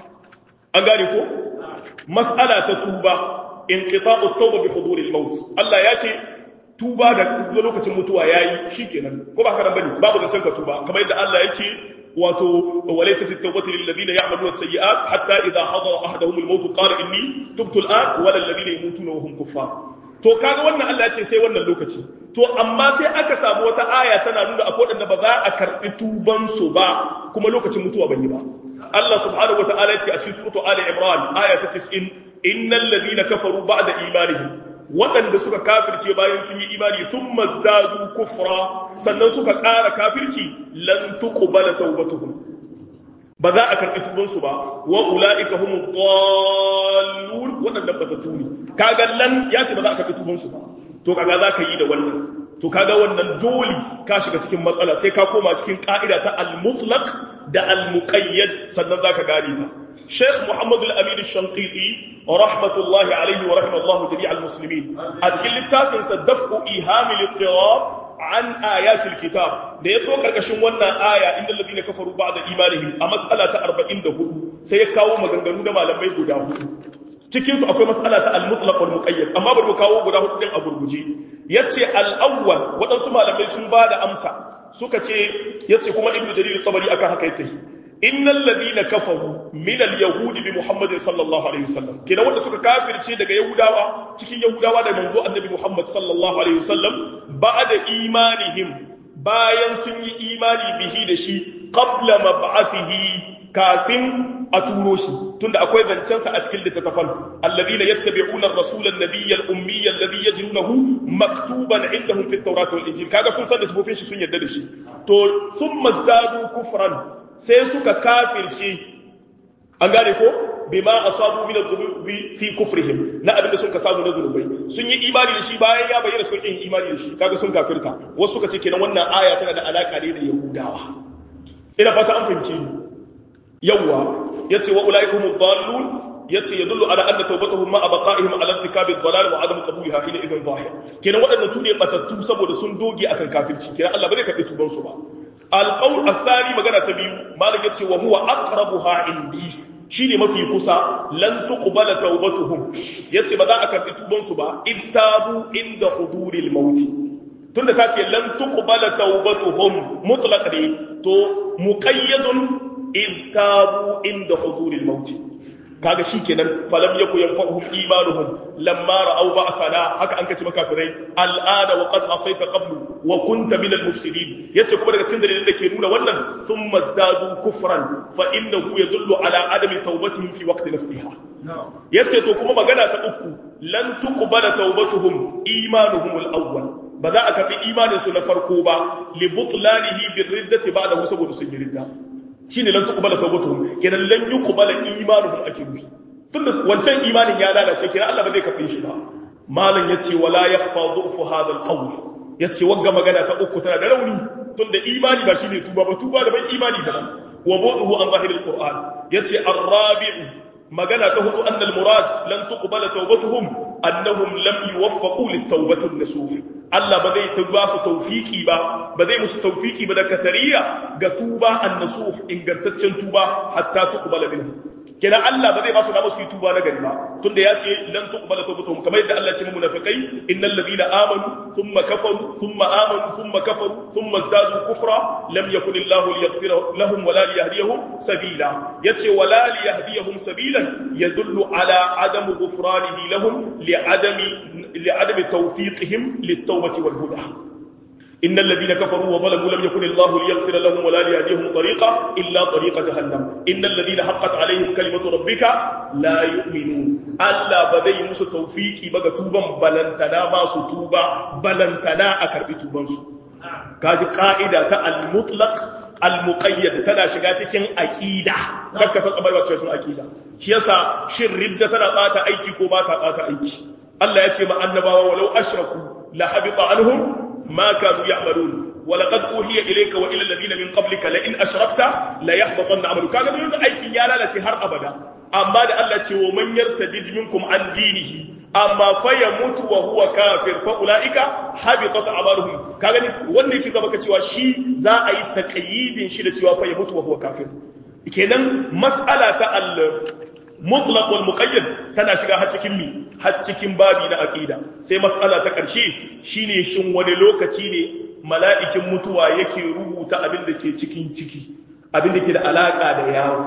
Speaker 1: an gane ko mas'ala ta tuba inqita'u at-tawba bi hudur al-maut Allah ya ce tuba da lokacin mutuwa yayi shikenan ko ba haka nan bane babu zancen ka tuba kamar yadda Allah ya ce wato walaysat at-tawbatu lil ladina ya'maluna as-sayyi'at hatta idha hadara ahaduhum al-maut qala inni tubtu al-an wala alladhina yamutuna wa hum kuffar to kaga wannan Allah ya ce sai wannan lokaci to amma sai aka samu wata aya tana nuna akwai wadanda ba za a karbi tuban su ba kuma lokacin mutuwa bai yi ba Allah subhanahu wataala ya ce a cikin suratu Ali Imran aya ta 90 innal ladina kafaru ba'da imanihim waɗanda suka kafirce bayan sun yi imani sun mazdadu kufra sannan suka ƙara kafirci lan tuqbala tawbatuhum ba za a karɓi tubansu ba wa ula'ika humu dallun waɗanda ba ta tuni kaga lan ya ce ba za a karɓi tubansu ba to kaga za ka yi da wannan to kaga wannan dole ka shiga cikin matsala sai ka koma cikin ka'ida ta al-mutlaq da al-muqayyad sannan za ka gane ta Sheikh Muhammad al-Amin al-Shanqiti rahmatullahi alayhi wa rahimallahu jami'al muslimin a cikin littafin sa daf'u ihamil ittirab an ayatul kitab da ya zo karkashin wannan aya inda ladina kafaru ba'da imanihim a mas'ala ta 44 sai ya kawo maganganu da malamai guda hudu cikin su akwai mas'ala ta al-mutlaq wal muqayyad amma bari mu kawo guda hudu din a gurguje yace al-awwal wadansu malamai sun bada amsa suka ce yace kuma ibnu jarir tabari akan haka yake innal ladina kafaru min al-yahudi bi muhammadin sallallahu alaihi wasallam kina wanda suka kafirce daga yahudawa cikin yahudawa da manzo annabi muhammad sallallahu alaihi wasallam ba'da imanihim bayan sun yi imani bihi da shi qabla mab'athihi kafin a turo shi tunda akwai zancensa a cikin littattafan alladhina yattabi'una ar-rasula an-nabiyya al-ummiyya alladhi yajidunahu maktuban indahum fi at-taurat wal-injil kaga sun san da sifofin shi sun yarda da shi to thumma zadu kufran sai suka kafirce an gane ko bima asabu min adh-dhunubi fi kufrihim na abinda sun ka samu na zunubai sun yi imani da shi bayan ya bayyana sun yi imani da shi kaga sun kafirta wasu suka ce kenan wannan aya tana da alaka ne da yahudawa ina fata an fahimce ni yawwa yace wa ulaikum ad-dallun yace yadullu ala anna tawbatuhum ma abqa'ihim ala irtikabi ad-dalal wa adam qabuliha ila idan zahir kenan wadannan su ne batattu saboda sun doge akan kafirci kenan Allah ba zai karbi tuban su ba al-qawl ath-thani magana ta biyu malam yace wa huwa aqrabuha indi shine mafi kusa lan tuqbala tawbatuhum yace ba za a karbi tuban su ba ittabu inda huduril maut tunda ta ce lan tuqbala tawbatuhum mutlaq ne to muqayyadun إذ تابوا عند حضور الموت kaga shikenan falam yaku yanfa'uhum imanuhum lamma ra'aw ba'sana haka an kace makafirai al'ana wa qad asayta qablu wa kunta minal mufsidin yace kuma daga cikin dalilin da ke nuna wannan thumma zdadu kufran fa innahu yadullu ala adami tawbatihim fi waqti nafsiha yace to kuma magana ta uku lan tuqbala tawbatuhum imanuhum al-awwal ba za a karbi imanin su na farko ba li butlanihi bir riddati ba'da saboda sun yi ridda shine lan tuqbala tawbatuhum kenan lan yuqbala imanuhum ake nufi tunda wancan imanin ya lalace kenan Allah ba zai kafe shi ba malam yace wala yakhfa du'fu hadha alqawl yace wagga magana ta uku tana da rauni tunda imani ba shine tuba ba tuba da ban imani da wa bu'uhu an zahiril qur'an yace ar-rabi'u magana ta hudu annal murad lan tuqbala tawbatuhum annahum lam yuwaffaqu lit-tawbati an-nasuh Allah ba zai tuba su tawfiki ba ba zai musu tawfiki ba da katariya ga tuba an-nasuh ingantaccen tuba hatta tuqbala minhu kenan Allah ba zai ba su da su yi tuba na gari ba tunda ya ce lan tuqbala tawbatuhum kamar yadda Allah ya ce munafiqai innal ladina amanu thumma kafaru thumma amanu thumma kafaru thumma zadu kufra lam yakun Allah liyaghfira lahum wala liyahdiyahum sabila yace wala liyahdiyahum sabilan yadullu ala adam ghufranihi lahum li'adami li'adami tawfiqihim lit-tawbati wal huda إن الذين كفروا وظلموا لم يكن الله ليغفر لهم ولا ليهديهم طريقا إلا طريق جهنم إن الذين حقت عليهم كلمة ربك لا يؤمنون ألا بدي مس توفيقي بغا توبا بلنتنا ما ستوبا بلنتنا أكرب توبا كاجي قاعدة المطلق المقيد تنا shiga cikin aqida kakka san abai wacce cikin aqida shi yasa shin ridda tana bata aiki ko ba ta bata aiki Allah ya ce ma annabawa walau ashraku la habita anhum ما كانوا يعملون ولقد أوحي إليك وإلى الذين من قبلك لئن أشركت لا يحبطن عملك كان من أيك يا لا هر أبدا أما ده الله ومن يرتد منكم عن دينه أما فيموت وهو كافر فأولئك حبطت أعمالهم كان wannan yake gaba cewa shi za a yi taqyidin shi da cewa fa yamutu wa huwa kafir kenan mas'ala ta al mutlaq wal muqayyad tana shiga har cikin mi har cikin babi na aqida sai mas'ala ta karshe shine shin wani lokaci ne mala'ikin mutuwa yake rubuta abin da ke cikin ciki abin da ke da alaka da yawo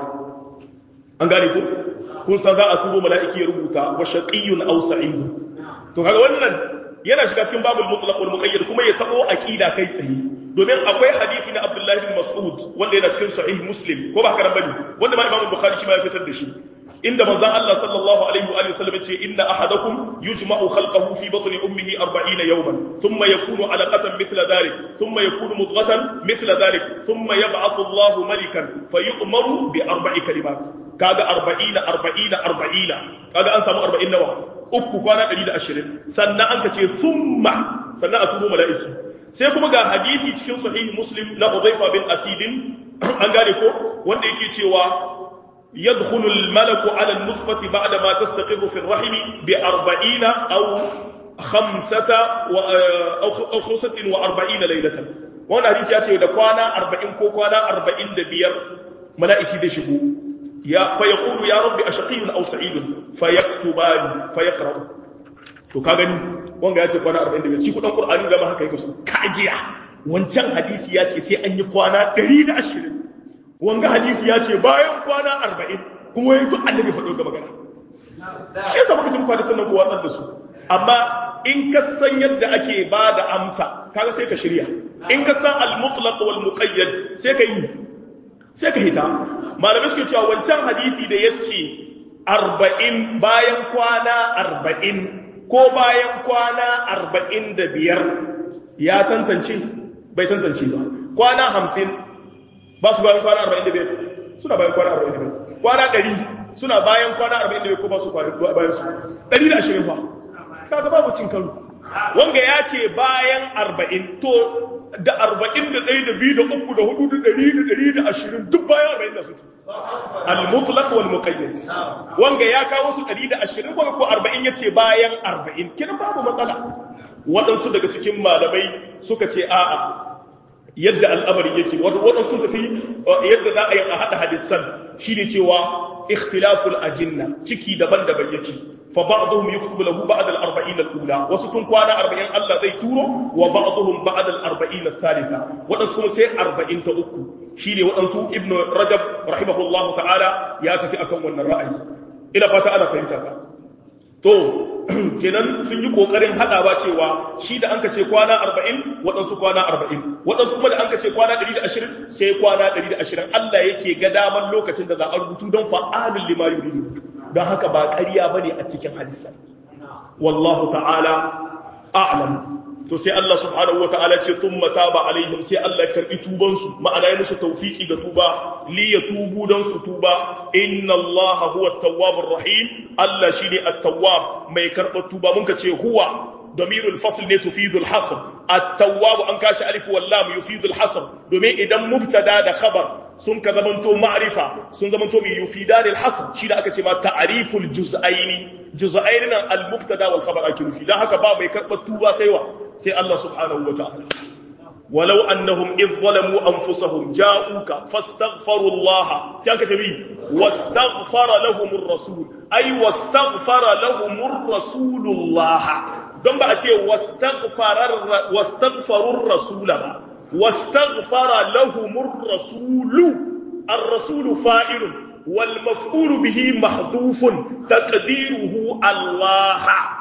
Speaker 1: an gane ku kun san za a tubo mala'iki ya rubuta wa shaqiyyun aw sa'id to kaga wannan yana shiga cikin babul mutlaq wal muqayyad kuma ya tabo aqida kai tsaye domin akwai hadisi na Abdullah bin Mas'ud wanda yana cikin sahih Muslim ko ba haka nan bane wanda ma Imam Bukhari shi ma ya fitar da shi inda manzon Allah sallallahu alaihi wa sallam ce inna ahadakum yujma'u khalqahu fi batni ummihi 40 yawman thumma yakunu 'alaqatan mithla dhalik thumma yakunu mudghatan mithla dhalik thumma yab'athu Allah malikan fayu'maru bi arba'i kalimat kaga 40 40 40 kaga an samu 40 nawa uku kwana 120 sannan an ka ce thumma sannan a turo mala'iki sai kuma ga hadisi cikin sahih muslim na Hudhayfa bin Asidin an gane ko wanda yake cewa يدخل الملك على النطفة بعدما تستقر في الرحم بأربعين أو خمسة و... أو خمسة وأربعين ليلة وانا حديث ياتي دكوانا أربعين كوكوانا أربعين دبير ملائكة دشبو يا فيقول يا رب أشقي أو سعيد فيكتبان فيقرأ to ka gani wanga ya ce kwana 45 shi kudin qur'ani da ma haka yake so kajiya wancan hadisi ya ce sai an yi kwana 120 wanga hadisi ya ce bayan kwana arba'in kuma ya yi duk annabi faɗo ga magana shi yasa muka cin kwana sannan ko watsar da su amma in ka san yadda ake ba da amsa kaga sai ka shirya in ka san al-mutlaq wal muqayyad sai ka yi sai ka hita malamai suke cewa wancan hadisi da yace 40 bayan kwana 40 ko bayan kwana 45 ya tantance bai tantance ba kwana 50 ba su bayan kwana 45 suna bayan kwana 45 kwana 100 suna bayan kwana 45 ko ba su bayan su 120 fa kaga babu cin karo wanga ya ce bayan 40 to da 41 da 2 da 3 da 4 da 100 da 120 duk bayan 40 da suke al-mutlaq wal muqayyad wanga ya kawo su 120 wanga ko 40 yace bayan 40 kiran babu matsala waɗansu daga cikin malamai suka ce a'a yadda al'amari yake waɗansu tafi yadda za a yi a haɗa hadisan shine cewa ikhtilaful ajinna ciki daban-daban yake fa ba'dhum yuktubu lahu ba'da al-arba'in al-ula wasu tun kwana 40 Allah zai turo wa ba'dhum ba'da al-arba'in al-thalitha wadansu kuma sai 40 ta uku shine wadansu ibnu rajab rahimahullahu ta'ala ya tafi akan wannan ra'ayi ina fata ana fahimta ka to kenan sun yi kokarin hadawa cewa shi da anka ce kwana 40 waɗansu kwana 40 waɗansu kuma da anka ce kwana 120 sai kwana 120 Allah yake ga daman lokacin da za a rubutu don fa'alul lima yuridu don haka ba ƙarya bane a cikin hadisi wallahu ta'ala a'lam to sai Allah subhanahu wata'ala ce thumma taba alaihim sai Allah ya karbi tuban su ma'ana ya musu tawfiki ga tuba li yatubu dan su tuba inna Allah huwa at-tawwabur rahim Allah shine at-tawwab mai karbar tuba mun ka ce huwa damirul fasl ne tufidul hasr at-tawwab an kashi alif wal lam yufidul hasr domin idan mubtada da khabar sun ka zamanto ma'rifa sun zamanto mai yufidanil hasr shi da aka ce ma ta'riful juz'aini juz'aini nan al-mubtada wal khabar ake nufi dan haka ba mai karbar tuba sai wa sai Allah subhanahu wa ta'ala. Walau annahum idh zalamu anfusahum ja'uka fastaghfaru Allah sai aka tabi wastaghfara lahumur rasul ay wastaghfara lahumur rasulullah don ba a ce wastaghfara wastaghfarur rasula ba wastaghfara lahumur rasulu ar-rasulu fa'ilun wal maf'ulu bihi mahdhufun taqdiruhu Allah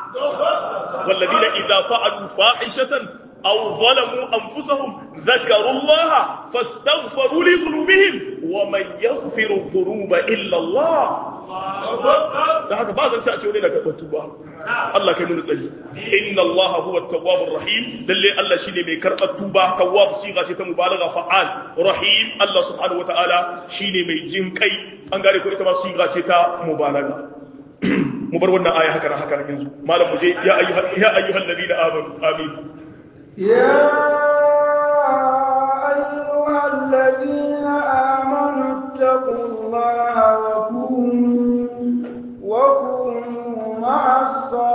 Speaker 1: والذين إذا فعلوا فاحشة أو ظلموا أنفسهم ذكروا الله فاستغفروا لذنوبهم ومن يغفر الذنوب إلا الله da haka ba zan ci a ce wani daga tuba Allah kai mun tsari inna Allah huwa at-tawwabur rahim lalle Allah shine mai karɓar tuba tawwab siga ce ta mubalagha fa'al rahim Allah subhanahu wataala shine mai jin kai an gare ko ita ma siga ce ta mubalagha mu bar wannan aya haka haka yanzu malam mu je ya ayyuhal ya ayyuhal ladina amanu amin
Speaker 2: ya ayyuhal ladina amanu taqullaha wa kunu wa kunu ma'as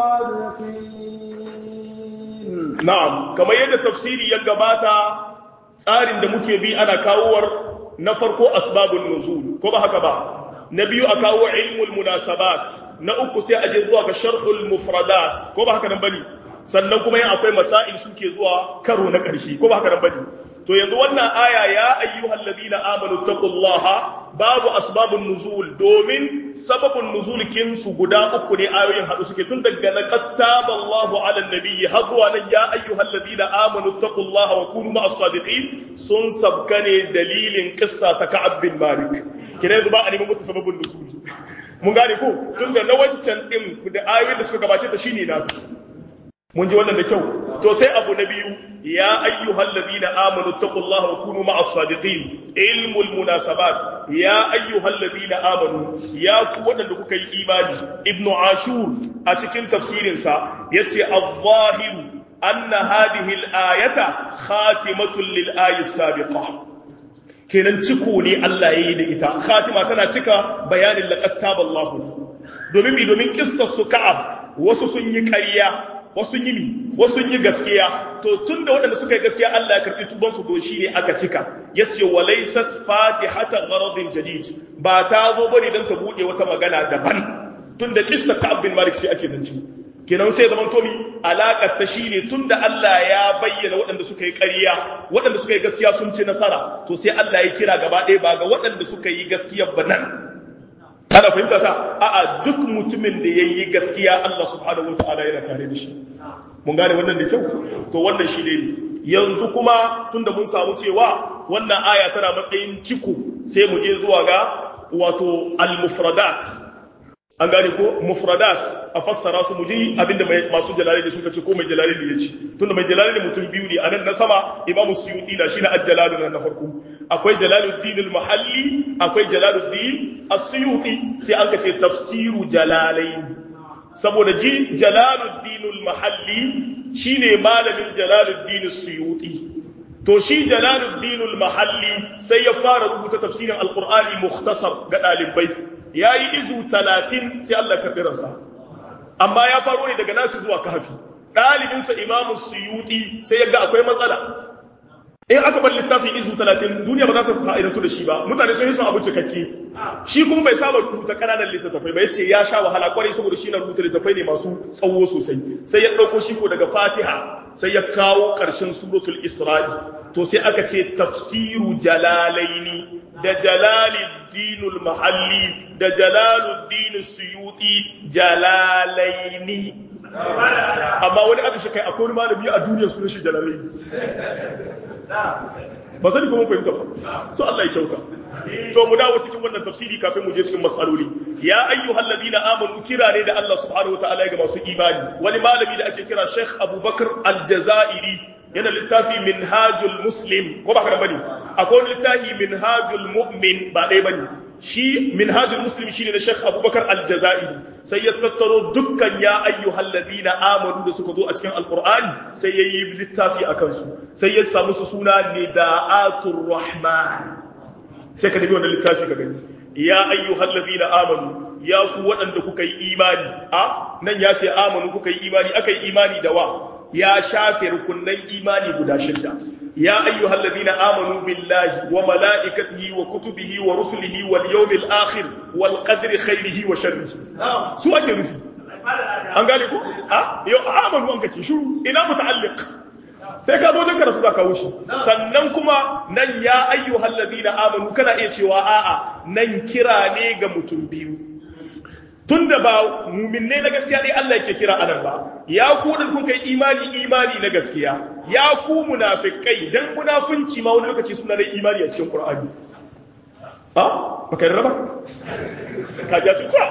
Speaker 2: sadiqin
Speaker 1: na'am kamar yadda tafsiri ya gabata tsarin da muke bi ana kawowar na farko asbabun nuzul ko ba haka ba na biyu a kawo ilmul munasabat na uku sai a je zuwa ga sharhul mufradat ko ba haka nan bane sannan kuma yin akwai masail suke zuwa karo na ƙarshe ko ba haka nan bane to yanzu wannan aya ya ayyuhal ladina amanu taqullaha babu asbabun nuzul domin sababun nuzul kin su guda uku ne ayoyin hadu suke tun daga na qattaba Allahu ala nabiyyi har zuwa nan ya ayyuhal ladina amanu taqullaha wa kunu ma'as sadiqin sun sabkane dalilin qissa ta Ka'ab bin Malik kina yanzu ba a neman mutu sababin nuzuli mun gane ko tun da na wancan din da ayoyin da suka gabace ta shine na mun ji wannan da kyau to sai abu na biyu ya ayyuhal ladina amanu taqullaha wa kunu ma'as sadiqin ilmul munasabat ya ayyuhal ladina amanu ya ku wadanda kuka yi imani ibnu ashur a cikin tafsirin sa yace adh-dhahir anna hadhihi al-ayata khatimatun lil ayati sabiqah kenan ciko ne Allah ya yi da ita khatima tana cika bayanin laqad taballahu domin bi domin kissar su ka'ab wasu sun yi ƙarya wasu yi mi wasu yi gaskiya to tunda waɗanda suka yi gaskiya Allah ya karɓi tuban su doshi ne aka cika yace walaysat fatihata gharadin jadid ba ta zo bane dan ta bude wata magana daban tunda kissar ka'ab bin malik shi ake zance kenan sai zaman tomi alaƙar ta shine tunda Allah ya bayyana waɗanda suka yi ƙarya waɗanda suka yi gaskiya sun ci nasara to sai Allah ya kira gaba ɗaya ba ga waɗanda suka yi gaskiya ba nan ana fahimta ta a'a duk mutumin da ya yi gaskiya Allah subhanahu wa ta'ala yana tare da shi mun gane wannan da kyau to wannan shi ne yanzu kuma tunda mun samu cewa wannan aya tana matsayin ciko sai mu je zuwa ga wato al-mufradat an gane ko mufradat a fassara su mu ji abinda masu jalali da suka ce ko mai jalali da ya ce tunda mai jalali da mutum biyu ne a nan na sama imam suyuti da shi na ajjalalu na farko akwai jalaluddin al-mahalli akwai jalaluddin as-suyuti sai an ce tafsiru jalalain saboda ji jalaluddin al-mahalli shine malamin jalaluddin as-suyuti to shi jalaluddin al-mahalli sai ya fara rubuta tafsirin al-qur'ani mukhtasar ga dalibai ya yi izu talatin sai Allah karɓi ransa amma ya faro ne daga nasu zuwa kahafi ɗalibinsa imamu suyuti sai yadda akwai matsala in aka bar littafin izu talatin duniya ba za ta fa'idantu da shi ba mutane sun yi son abu cikakke shi kuma bai saba rubuta ƙananan littattafai ba ya ce ya sha wahala kwarai saboda shi na rubuta littattafai ne masu tsawo sosai sai ya ɗauko shi ko daga fatiha sai ya kawo ƙarshen suratul isra'i to sai aka ce tafsiru jalalaini da jalaluddinul mahalli da jalaluddin suyuti jalalaini amma wani aka shi kai akwai wani malami a duniya sunan shi jalalaini ba sani kuma fahimta ba so Allah ya kyauta to mu dawo cikin wannan tafsiri kafin mu je cikin matsaloli ya ayyuhal ladina amanu kira ne da Allah subhanahu wataala ga masu imani wani malami da ake kira Sheikh Abubakar Al-Jazairi yana littafi minhajul muslim ko ba ka bane akwai wani littafi minhajul mu'min ba dai bane shi minhajul muslim shine na Sheikh Abubakar Al-Jazairi sai ya tattaro dukkan ya ayyuhal ladina amanu da suka zo a cikin alqur'ani sai yayi littafi akan su sai ya samu su suna nidaatur rahman sai ka dabi wannan littafi ka gani ya ayyuhal ladina amanu ya ku waɗanda kuka yi imani a nan ya ce amanu kuka yi imani aka yi imani da wa ya shafe rukunnan imani guda shida ya ayyuhal ladina amanu billahi wa malaikatihi wa kutubihi wa rusulihi wal yawmil akhir wal qadri khairihi wa sharrihi su ake nufi an gane ko a yau amanu an kace shiru ina muta'alliq sai ka zo don karatu za ka wuce sannan kuma nan ya ayyuhal ladina amanu kana iya cewa a'a nan kira ne ga mutum biyu tunda ba muminne na gaskiya dai Allah yake kira anan ba ya ku din kun kai imani imani na gaskiya ya ku munafikai dan munafunci ma wani lokaci suna da imani a cikin Qur'ani ha baka raba ka ja cuta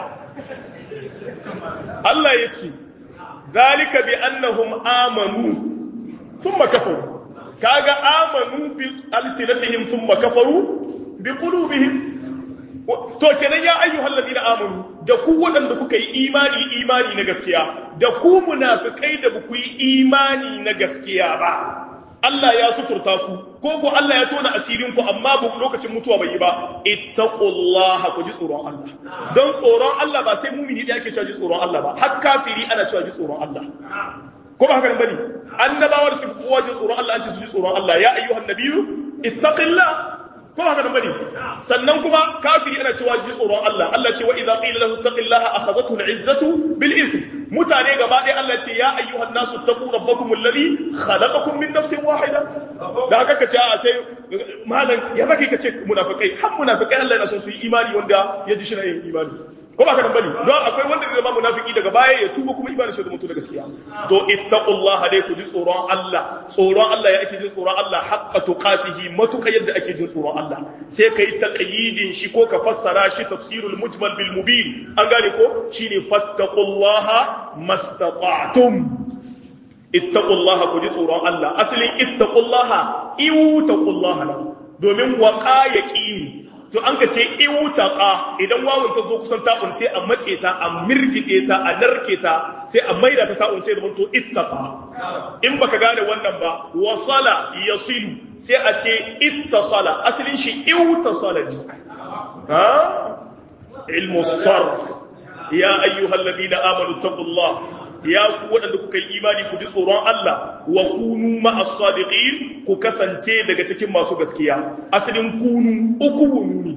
Speaker 1: Allah ya ce zalika bi annahum amanu thumma kafaru kaga amanu bi alsinatihim thumma kafaru bi qulubihim to kenan ya ayyuhal ladina amanu da ku waɗanda kuka yi imani imani na gaskiya da ku munafikai da ku yi imani na gaskiya ba Allah ya suturta ku ko ko Allah ya tona asirin ku amma ba lokacin mutuwa bai yi ba ittaqullaha ku ji tsoron Allah don tsoron Allah ba sai mumini da yake cewa ji tsoron Allah ba har kafiri ana cewa ji tsoron Allah ko ba haka nan bane annabawa da suka fi kowa ji tsoron Allah an ce su ji tsoron Allah ya ayyuhan nabiyyu ittaqillah ko haka nan bane sannan kuma kafiri ana cewa ji tsoron Allah Allah ce wa idza qila lahu taqillaha akhadhathu al'izzatu bil ithm mutane gaba ɗaya Allah ce ya ayyuhan nasu taqu rabbakum alladhi khalaqakum min nafsin wahida da haka kace a sai malan ya zaka kace munafikai har munafikai Allah yana son su yi imani wanda ya ji shi yin imani ko ba ka nan bane don akwai wanda zai zama munafiki daga baya ya tuba kuma imanin shi da mutu da gaskiya to ittaqullaha dai ku ji tsoron Allah tsoron Allah ya ake jin tsoron Allah haqqa tuqatihi matuka yadda ake jin tsoron Allah sai kai taqyidin shi ko ka fassara shi tafsirul mujmal bil mubin an gane ko shine fattaqullaha mastata'tum ittaqullaha ku ji tsoron Allah asalin ittaqullaha iwtaqullaha domin waqa yaqini to an ka ce iwutaqa idan wawun ta zo kusan ta'un sai a mace ta a mirgide ta a narke ta sai a maida ta ta'un sai da to ittaqa in baka gane wannan ba wasala yasilu sai a ce ittasala asalin shi iwtasala ne ha ilmu sarf ya ayyuhal ladina amanu taqullah ya ku waɗanda kuka yi imani ku ji tsoron Allah wa kunu ma'as sadiqin ku kasance daga cikin masu gaskiya asalin kunu uku wunu ne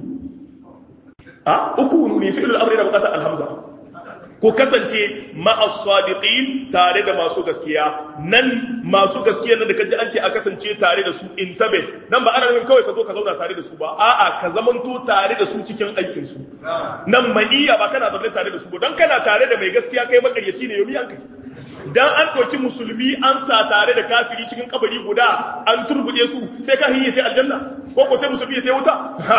Speaker 1: a uku wunu ne fi'il al-amri da bukatar alhamza ku kasance ma'as sadiqin tare da masu gaskiya nan masu gaskiya nan da kaji an ce a kasance tare da su intabe nan ba ana nufin kawai ka zo ka zauna tare da su ba a'a ka zamanto tare da su cikin aikin su nan maniya ba kana zaune tare da su ba don kana tare da mai gaskiya kai makaryaci ne yomi an kai dan an ɗauki musulmi an sa tare da kafiri cikin kabari guda an turbude su sai kafiri ya tai aljanna ko ko sai musulmi ya tai wuta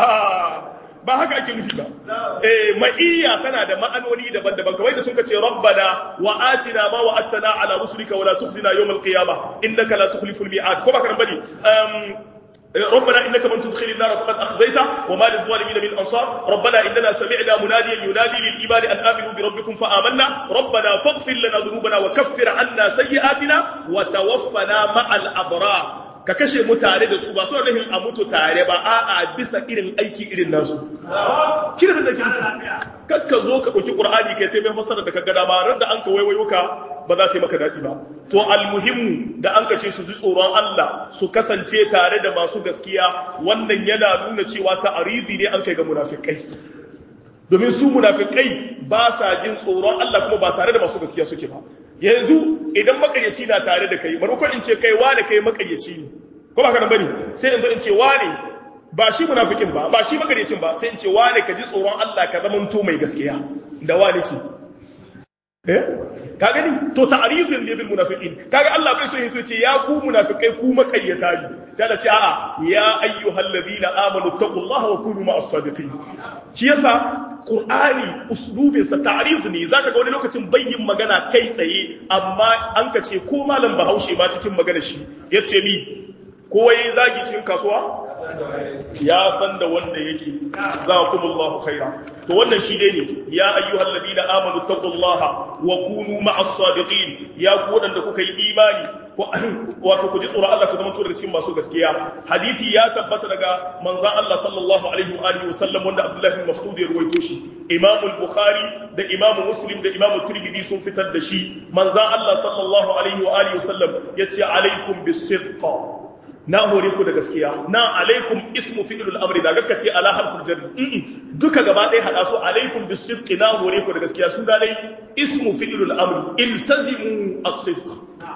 Speaker 1: ba haka ake nufi ba eh ma'iyya tana da ma'anoni daban-daban kamar da sun ce rabbana wa atina ma wa'adtana ala rusulika wa la tukhzina yawm al-qiyamah innaka la tukhlifu al-mi'ad ko ba kan bane ربنا انك من تدخل النار فقد اخزيته وما للظالمين من انصار ربنا اننا سمعنا مناديا ينادي للايمان ان امنوا بربكم فامنا ربنا فاغفر لنا ذنوبنا وكفر عنا سيئاتنا وتوفنا مع الابرار ka kashe mu tare da su ba suna nufin a mutu tare ba a'a bisa irin aiki irin nasu shi da ke nufi kakka zo ka ɗauki ƙur'ani kai ta mai fasara da ka gada ba ran da an ka waiwayo ka ba za ta yi maka daɗi ba to almuhimmu da an ka ce su ji tsoron Allah su kasance tare da masu gaskiya wannan yana nuna cewa ta'aridi ne an kai ga munafikai domin su munafikai ba sa jin tsoron Allah kuma ba tare da masu gaskiya suke ba yanzu idan makaryaci na tare da kai maimakon in ce kai wane kai makaryaci ne ko ba kana bane sai in zo in ce wane ba shi munafikin ba ba shi makaryacin ba sai in ce wane ka ji tsoron Allah ka zama to mai gaskiya da wane ki eh ka gani to ta'ridun ne bil munafiqin kaga Allah bai so ya ce ya ku munafikai ku makaryata ne sai Allah ce a'a ya ayyuhal ladina amanu taqullaha wa kunu ma'as sadiqin shi yasa Qur'ani uslubinsa ta'rid ne zaka ga wani lokacin bayyin magana kai tsaye amma an ka ce ko malam Bahaushe ma cikin magana shi yace mi ko yayi zagi cikin kasuwa ya san da wanda yake zakumullahu khaira to wannan shi dai ne ya ayyuhal ladina amanu taqullaha wa kunu ma'as sadiqin ya ku wadanda kuka yi imani wato ku ji tsoron Allah ku zama to daga cikin masu gaskiya hadisi ya tabbata daga manzon Allah sallallahu alaihi wa alihi wasallam wanda Abdullah bin Mas'ud ya ruwaito shi Imam al-Bukhari da Imam Muslim da Imam Tirmidhi sun fitar da shi manzon Allah sallallahu alaihi wa alihi wasallam yace alaikum bis-sidq na hore ku da gaskiya na alaikum ismu fi'lul amri da gaka ce ala harful jarri duka gaba ɗaya hada su alaikum bis-sidq na hore ku da gaskiya su da dai ismu fi'lul amri iltazimu as-sidq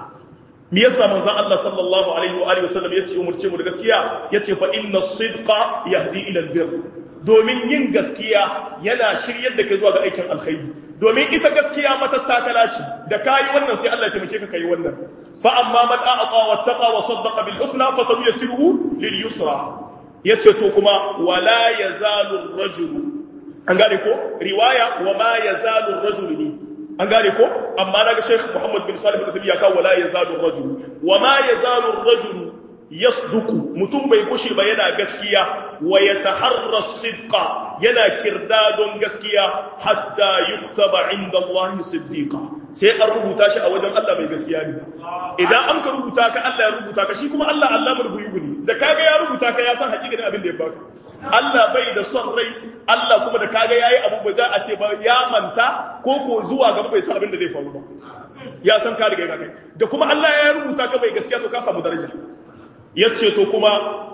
Speaker 1: me yasa manzon Allah sallallahu alaihi wa alihi wasallam yace umurce mu da gaskiya yace fa inna sidqa yahdi ila albir domin yin gaskiya yana shiryar da kai zuwa ga aikin alkhairi domin ita gaskiya matattakala ce da kayi wannan sai Allah ya taimake ka kai wannan fa amma man a'ata wattaqa wa saddaqa bil husna fa sanuyassiruhu lil yusra yace to kuma wala yazalu ar-rajulu an gane ko riwaya wa ma yazalu ar-rajulu ne an gane ko amma naga Sheikh Muhammad bin Salih bin ya kawo wala yazalu ar-rajulu wa ma yazalu ar-rajulu yasduqu mutum bai kushe ba yana gaskiya wa yataharra sidqa yana kirdadon gaskiya hatta yuktaba inda Allah siddiqa sai an rubuta shi a wajen Allah mai gaskiya ne idan an ka rubuta ka Allah ya rubuta ka shi kuma Allah Allah murbuyi ne da kaga ya rubuta ka ya san hakikanin abin da ya baka Allah bai da son rai Allah kuma da kaga yayi abu ba za a ce ba ya manta ko ko zuwa gaba bai san abin da zai faru ba ya san ka riga kai da kuma Allah ya rubuta ka bai gaskiya to ka samu daraja yace to kuma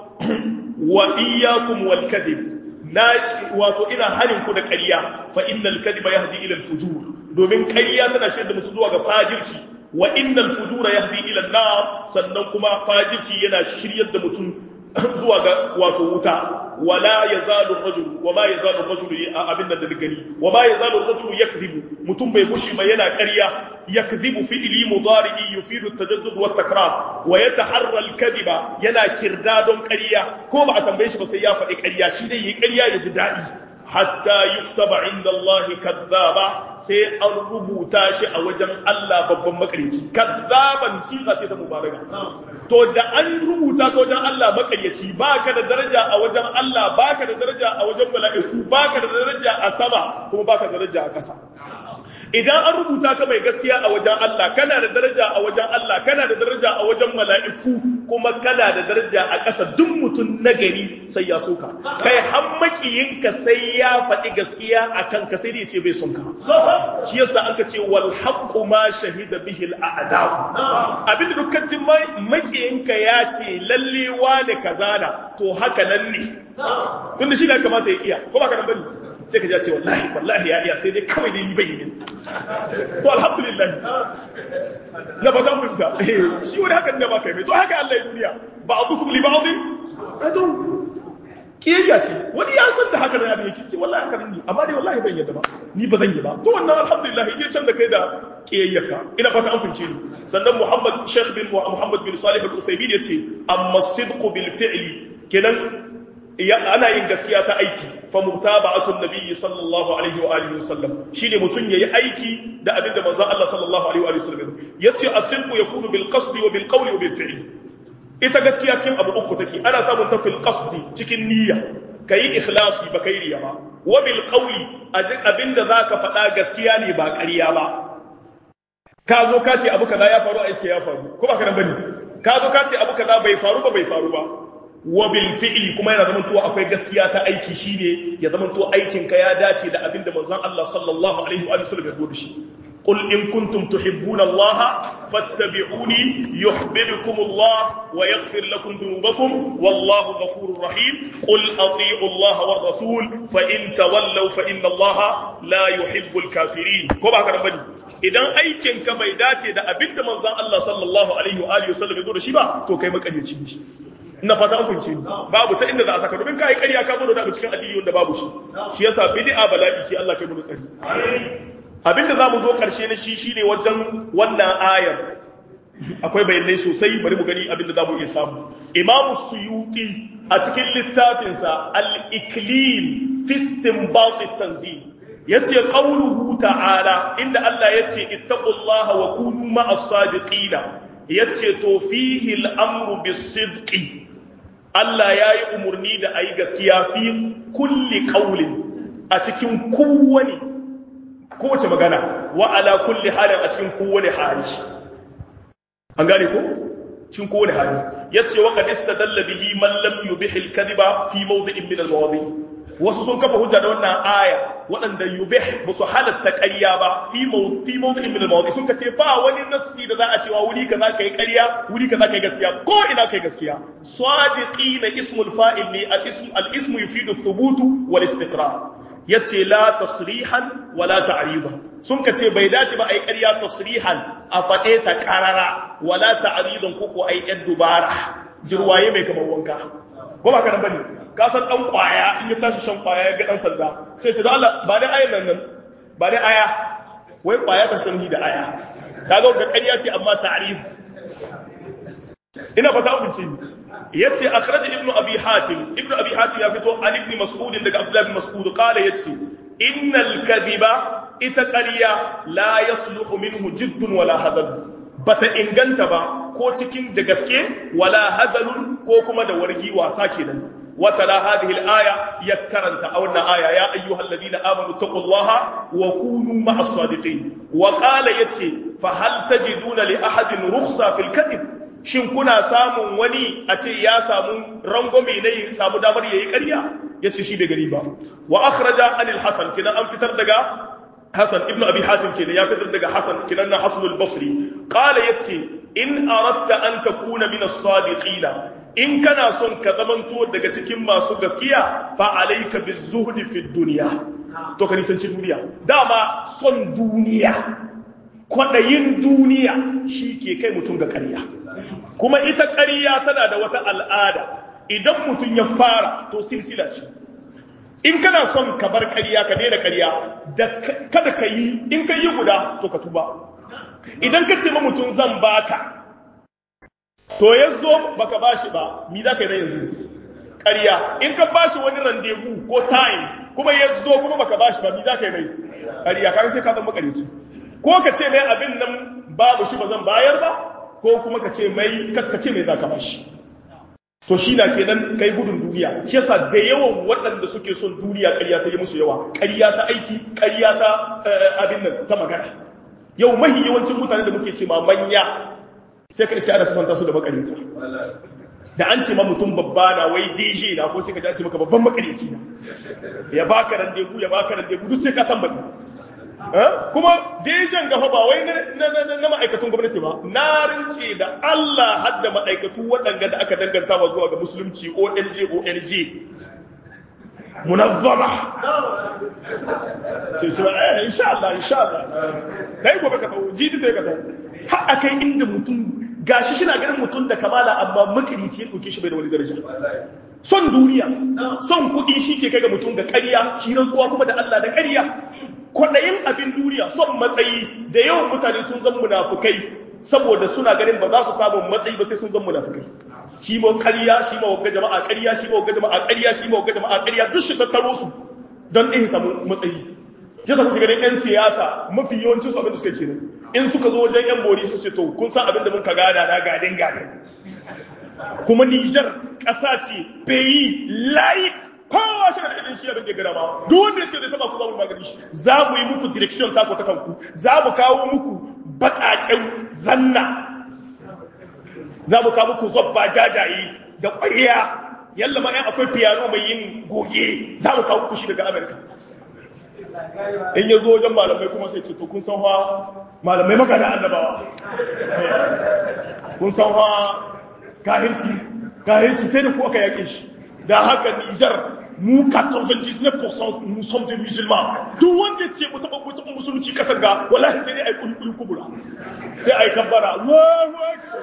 Speaker 1: wa iyyakum wal kadhib na wato ina hanin ku da ƙarya fa innal kadhiba yahdi ila al fujur domin ƙarya tana shirya mutum zuwa ga fajirci wa innal fujura yahdi ila an-nar sannan kuma fajirci yana shiryar da mutum zuwa ga wato wuta wala yazalu ar-rajul wama yazalu ar-rajul abin da gani wama yazalu ar-rajul yakdhibu mutum bai gushi ba yana ƙarya yakdhibu fi'li mudari'i yufidu at-tajaddud wa at-takrar wa yataharra al-kadhiba yana kirdadon ƙarya ko ba a tambaye shi ba sai ya faɗi ƙarya shi dai yi ƙarya ya ji daɗi hatta yuktaba inda Allah kazzaba sai an rubuta shi a wajen Allah babban makaryaci kazzaban siga ce ta mubaraka to da an rubuta ka wajen Allah makaryaci baka da daraja a wajen Allah baka da daraja a wajen mala'iku baka da daraja a sama kuma baka da daraja a ƙasa idan an rubuta ka mai gaskiya a wajen Allah kana da daraja a wajen Allah kana da daraja a wajen mala'iku kuma kana da daraja a ƙasa duk mutum nagari sai ya soka kai har makiyinka sai ya faɗi gaskiya a kan ka sai ya ce bai son ka shi yasa an ka ce wal haqqu ma shahida bihi al a'da abin da dukkan jin makiyinka ya ce lalle wane kaza na to haka nan ne tunda shi da kamata ya iya ko ba ka nan bane sai ka ce wallahi wallahi ya iya sai dai kawai dai ni bai yi to alhamdulillah na ba za mu fita shi wani hakan da ba kai mai to haka Allah ya duniya ba'dukum li ba'din adu kiyayya ce wani ya san da haka abin yake sai wallahi haka ne amma dai wallahi ban yadda ba ni ba zan yi ba to wannan alhamdulillah je can da kai da kiyayyaka ina fata an fince ni sannan Muhammad Sheikh bin Muhammad bin Salih al-Uthaymeen yace amma sidqu bil fi'li kenan ana yin gaskiya ta aiki fa mutaba'atun nabiyyi sallallahu alaihi wa alihi wasallam shine mutun yayi aiki da abinda manzon Allah sallallahu alaihi wa alihi wasallam yace as-sidqu yakunu bil qasdi wa bil qawli wa bil fi'li ita gaskiya cikin abu uku take ana samun ta fil qasdi cikin niyya kayi ikhlasi ba kai riya ba wa bil qawli abinda zaka faɗa gaskiya ne ba ƙarya ba ka zo ka ce abu kaza ya faru a iske ya faru ko ba ka nan bane ka zo ka ce abu kaza bai faru ba bai faru ba wa bil fi'li kuma yana zaman to akwai gaskiya ta aiki shine ya zaman to aikin ka ya dace da abinda manzon Allah sallallahu alaihi wa sallam ya zo da shi قل إن كنتم تحبون الله فاتبعوني يحببكم الله ويغفر لكم ذنوبكم والله غفور رحيم قل أطيعوا الله والرسول فإن تولوا فإن الله لا يحب الكافرين كما كان بني idan aikin ka bai dace da abinda manzon Allah sallallahu alaihi wa alihi wasallam ya zo da shi ba to kai makaryaci ne ina fata an fahimce ni babu ta inda za a saka domin kai ƙarya ka zo da abu cikin addini wanda babu shi shi yasa bid'a bala'i ce Allah kai mu tsari abinda za mu zo ƙarshe na shi shine wajen wannan ayar akwai bayanai sosai bari mu gani abinda za mu iya samu imamu suyuti a cikin littafinsa al-iklil fi istinbat at-tanzil yace qawluhu ta'ala inda Allah yace ittaqullaha wa kunu ma'as sadiqina yace to fihi al-amru bis-sidqi Allah yayi umurni da ayi gaskiya fi kulli qawlin a cikin kowane kowace magana wa ala kulli halin a cikin kowane hali an gane ko cikin kowane hali yace wa qad istadalla bihi man lam yubih al-kadhiba fi mawdi'in min al-mawadi wasu sun kafa hujja da wannan aya waɗanda yubih ba su halatta ƙarya ba fi fi mawdi'in min al-mawadi sun kace ba wani nassi da za a cewa wuri kaza kai ƙarya wuri kaza kai gaskiya ko ina kai gaskiya sadiqina ismul fa'il ne al-ism al-ismu yufidu thubutu wal istiqrar yace la tasrihan wala ta'ridan sun ka ce bai dace ba ai ƙarya tasrihan a faɗe ta ƙarara wala ta'ridan ko ko ai ɗan dubara jirwaye mai kamar wanka ko ba ka nan bane ka san dan kwaya in ya tashi shan kwaya ya ga dan sanda sai ce don Allah ba dai ayan nan nan ba dai aya wai kwaya ta shan da aya kaga ga ƙarya ce amma ta'rid ina fata abinci yace akhraj ibnu abi hatim ibnu abi hatim ya fito an ibn mas'ud daga abdullah ibn mas'ud qala yace innal kadhiba ita ƙarya la yasluhu minhu jiddun wala hazan bata inganta ba ko cikin da gaske wala hazalun ko kuma da wargi wasa kenan وتلا هذه الآية يكرنت أو آية يا أيها الذين آمنوا اتقوا الله وكونوا مع الصادقين وقال يتي فهل تجدون لأحد رخصة في الكذب shin kuna samun wani a ce ya samu rangwame na yi samu damar yayi ƙarya ya ce shi bai gari ba wa akhraja anil hasan kina an fitar daga hasan ibn abi hatim kenan ya fitar daga hasan kinan na hasan al-basri qala yace in aratta an takuna min as-sadiqina in kana son ka zamanto daga cikin masu gaskiya fa alayka bizuhdi fi dunya to ka nisanci duniya dama son duniya kwaɗayin duniya shi ke kai mutum ga ƙarya kuma ita ƙarya tana da wata al'ada idan mutum ya fara to silsila ce in kana son ka bar ƙarya ka daina ƙarya da kada ka yi in ka yi guda to ka tuba idan ka ce ma mutum zan baka to ya zo baka bashi ba mi za ka yi na yanzu ƙarya in ka bashi wani randevu ko time kuma ya zo kuma baka bashi ba mi za ka yi mai ƙarya kan sai ka zama ƙaryaci ko ka ce mai abin nan babu shi ba zan bayar ba ko kuma ka ce mai ka ce mai za ka bashi so shi na kenan kai gudun duniya shi yasa da yawan waɗanda suke son duniya ƙarya ta yi musu yawa ƙarya ta aiki ƙarya ta abin nan ta magana yau mahi yawancin mutane da muke ce ma manya sai ka iske ana sifanta su da makarinta da an ce ma mutum babba na wai DJ na ko sai ka ji an ce maka babban makarici na ya baka randevu ya baka randevu duk sai ka tambaye kuma dejan gafa ba wai na ma'aikatun gwamnati ba na rince da Allah hadda ma'aikatu waɗanda da aka danganta wa zuwa ga musulunci ONG ONG munazzama ce ce eh insha Allah insha Allah kai gobe ka tawo jidi ta ka tawo har akai inda mutum gashi shi na ganin mutum da kamala amma makarici ya dauke shi bai da wani daraja son duniya son kuɗi shi ke kai ga mutum ga ƙarya shi rantsuwa kuma da Allah da ƙarya kwaɗayin abin duniya son matsayi da yawan mutane sun zan munafukai saboda suna ganin ba za su samu matsayi ba sai sun zan munafukai shi ma ƙarya shi ma wagga jama'a ƙarya shi ma wagga jama'a ƙarya shi ma wagga jama'a ƙarya duk shi tattaro su don ɗin samu matsayi shi sa kuke ganin 'yan siyasa mafi yawancin su abin da suka kenan in suka zo wajen 'yan bori su ce to kun san abin da mun ka gada na gadin gadin kuma Nijar ƙasa ce peyi layik kowa shi da ɗin shi abin da ya gada ma duk wanda ya ce zai taba ku za mu magani shi za mu yi muku direction tako ta kanku za mu kawo muku baƙaƙen zanna za mu kawo muku zobba jajaye da ƙwariya yalla ma yan akwai piano mai yin goge za mu kawo muku shi daga Amerika in ya zo wajen malamai kuma sai ce to kun san hawa malamai maka da annabawa kun san hawa kahirci kahirci sai da ku aka yake shi da haka Nijar mu 99% nous sommes des musulmans duk wanda ce mu taba mutum musulunci kasar ga wallahi sai dai ai kuli kubura sai ai kabbara Allahu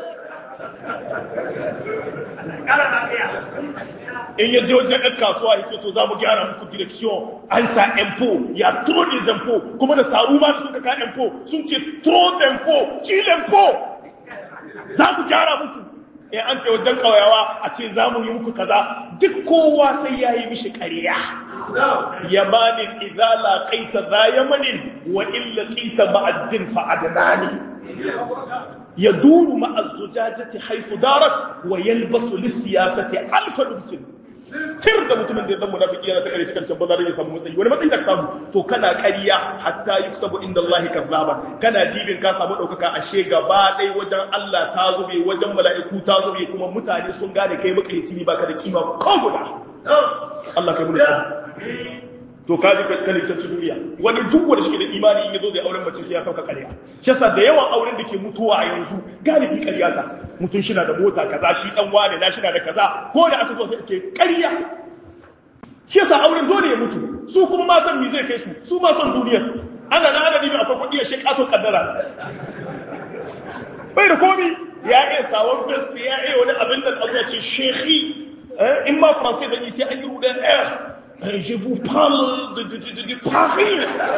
Speaker 1: in ya je wajen ɗan kasuwa ya ce to za mu gyara muku direction an sa impo ya trop des impôts kuma da saru ma da suka ka impo sun ce trop d'impôt ci l'impo za mu gyara muku in an ce wajen ƙauyawa a ce za mu yi muku kaza duk kowa sai ya yi mishi ƙarya yamanin idza laqaita za yamanin wa illa qita ma'addin fa adnani yaduru ma'a zujajati haythu darat wa yalbasu lis-siyasati alfa lubsin tir da mutumin da ya zama munafiki yana ta kare cikin can bazar ya samu matsayi wani matsayi da ka samu to kana ƙarya hatta yuktabu inda Allah kazzaban kana dibin ka samu ɗaukaka ashe gaba ɗaya wajen Allah ta zube wajen mala'iku ta zube kuma mutane sun gane kai makarici ne baka da kima ko guda Allah kai mu da to ka ji ka nisanci duniya wani duk wanda shi da imani in yazo zai auren mace sai ya kauka ƙarya shi yasa da yawan auren da ke mutuwa a yanzu galibi ƙarya ta mutum shi na da mota kaza shi dan wane na shi na da kaza ko da aka zo sai iske ƙarya shi yasa auren dole ya mutu su kuma matan mi zai kai su su ma son duniya ana na ana dibi akwai kuɗi ya shi ƙato kaddara bai da komi ya iya sawon vest ya iya wani abin da abu ya ce shekhi in ma faransai da yi sai an yi rudan air je vous parle de, de, de, de, de Paris.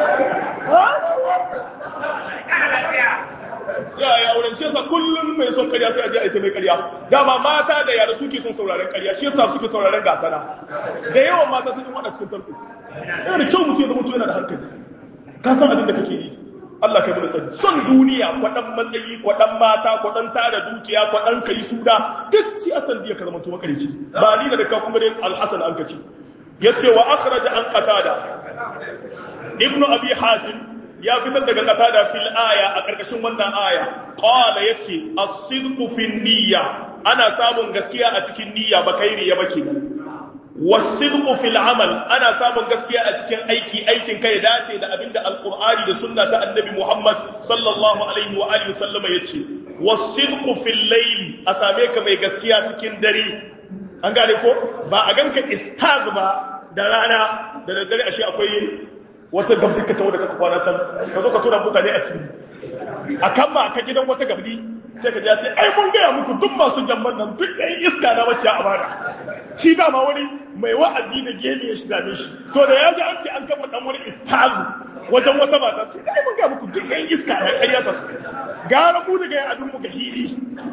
Speaker 1: Ya ya auren shi yasa kullum mai son karya sai a je a ita mai karya. Dama mata da yara suke son sauraren karya, shi yasa suke sauraren gasana. Da yawan mata sun yi wada cikin tarko. Yana da kyau mutum ya zama mutum yana da hankali. Ka san abin da kake yi. Allah kai mana sani. Son duniya, kwaɗan matsayi, kwaɗan mata, kwaɗan tara dukiya, kwaɗan kai suda, duk shi asan biya ka zama tuwa karici. Ba ni da ka kuma dai alhassan an kaci. yace wa akhraja an qatada ibn abi hatim ya fitar daga qatada fil aya a karkashin wannan aya qala yace as-sidqu fi niyya ana samun gaskiya a cikin niyya ba kai riya ba kenan was-sidqu fil amal ana samun gaskiya a cikin aiki aikin kai dace da abinda alqur'ani da sunna ta annabi muhammad sallallahu alaihi wa alihi wasallama yace was-sidqu fil layl a same ka mai gaskiya cikin dare an gane ko ba a ganka istaz ba da rana da daddare ashe akwai wata gabdi ka tawo da kaka kwana can ka zo ka tura mutane asiri a kan ba ka gidan wata gabdi sai ka ce ai mun gaya muku duk masu jamman nan duk ɗan iska na mace a bada shi dama wani mai wa'azi da gemi ya shiga shi to da ya ji an ce an kama dan wani istazu wajen wata mata sai ai mun gaya muku duk ɗan iska na ƙarya ta su gara mu daga yan adun mu ga hili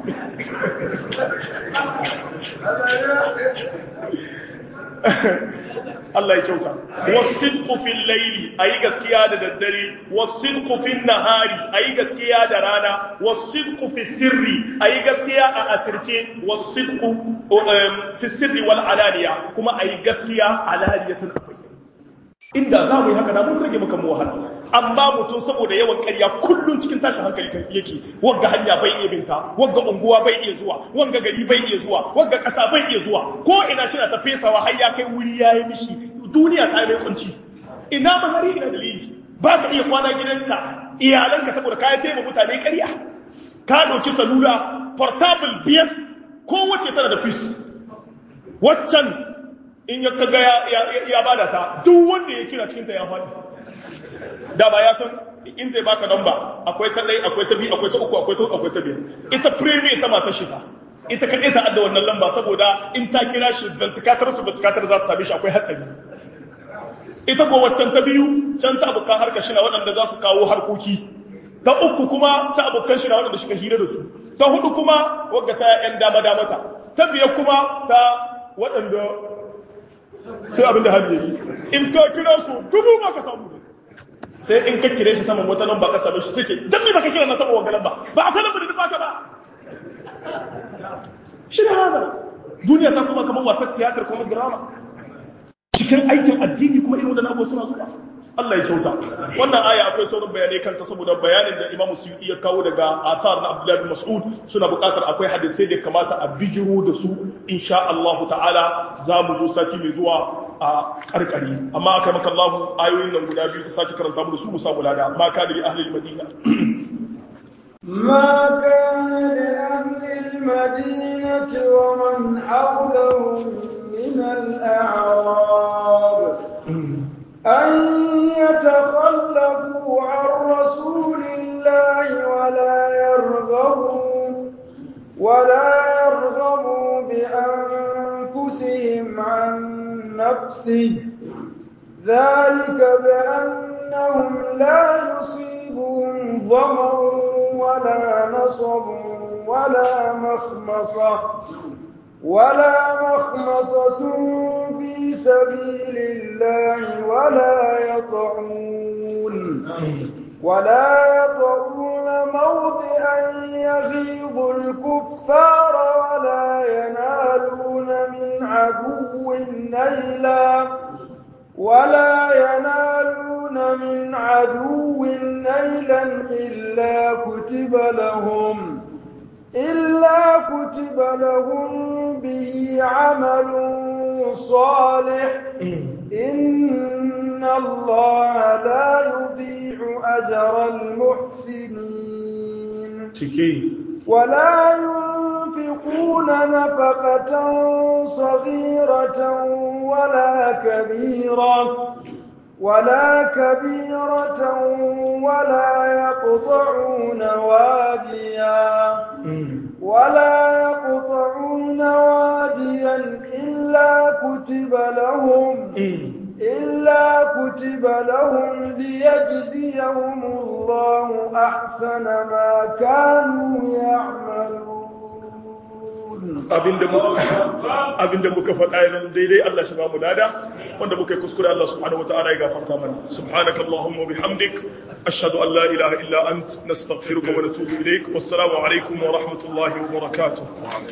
Speaker 1: Allah ya kyauta wasidqu fil layli ayi gaskiya da daddare wasidqu fil nahari ayi gaskiya da rana wasidqu fis sirri ayi gaskiya a asirce wasidqu fi sirri wal alaniya kuma ayi gaskiya alaniyatan inda za mu yi haka na mun rage maka mu wahala amma mutum saboda yawan ƙarya kullum cikin tashin hankali yake wagga hanya bai iya binta wagga unguwa bai iya zuwa wagga gari bai iya zuwa wagga ƙasa bai iya zuwa ko ina shi na ta fesawa har ya kai wuri ya yi mishi duniya ta mai kunci ina mahari ina dalili ba ka iya kwana gidanka iyalanka saboda ka yi taimaka mutane ƙarya ka ɗauki salula portable biyar kowace tana da fis waccan in ya kaga ya bada ta duk wanda ya kira cikinta ya faɗi da ba ya san in zai baka namba akwai ta ɗai akwai ta biyu akwai ta uku akwai ta uku akwai ta biyar ita premier ta mata shi ta ita kaɗai ta adda wannan lamba saboda in ta kira shi ventikatar su ventikatar za ta same shi akwai hatsari ita ko waccan ta biyu can ta abokan harka shi na waɗanda za su kawo harkoki ta uku kuma ta abokan shi na waɗanda suka hira da su ta hudu kuma wadda ta ‘yan dama damata ta biyar kuma ta waɗanda sai abin da hannu yi in ka kira su dubu ba ka samu sai in ka kire shi saman wata lamba ka same shi sai ce dan me baka kira na saman wanga lamba ba akwai lamba da baka ba shi da hada duniya ta kuma kamar wasan tiyatar kuma drama cikin aikin addini kuma irin wadannan abubuwa suna zuwa Allah ya kyauta wannan aya akwai sauran bayanai kanta saboda bayanin da Imam Suyuti ya kawo daga athar na Abdullah bin Mas'ud suna buƙatar akwai hadisai da kamata a bijiro da su insha Allah ta'ala za mu zo sati mai zuwa a karkari amma aka maka Allah ayoyin nan guda biyu ka sake karanta mu da su mu samu lada ma ka da ahli al-Madina
Speaker 2: ما كان لأهل المدينة ومن حولهم من الأعراب أن يتخلفوا عن رسول الله ولا يرغبوا ولا يرغبوا بأنفسهم عن نفسه ذلك بأنهم لا يصيبهم ظمأ ولا نصب ولا مخمصة ولا مخمصة في سبيل الله ولا يطعون ولا يطعون موضعا يغيظ الكفار ولا ينالون من عدو نيلا ولا ينالون من عدو نيلا إلا كتب لهم إلا كتب لهم به عمل صالح إن الله لا يضيع أجر المحسنين ولا ينفقون نفقة صغيرة ولا كبيرة ولا كبيرة ولا يقطعون واديا ولا يقطعون واديا إلا كتب لهم إلا كتب لهم ليجزيهم الله أحسن ما كانوا يعملون
Speaker 1: abinda muka faɗa yanzu daidai Allah shi ba mu lada wanda muka yi kuskure Allah subhanahu wa ta'ala ya gafarta mana subhanaka allahumma bihamdik ashhadu an la ilaha illa ant nastaghfiruka wa natubu ilaik wassalamu alaikum wa rahmatullahi wa barakatuh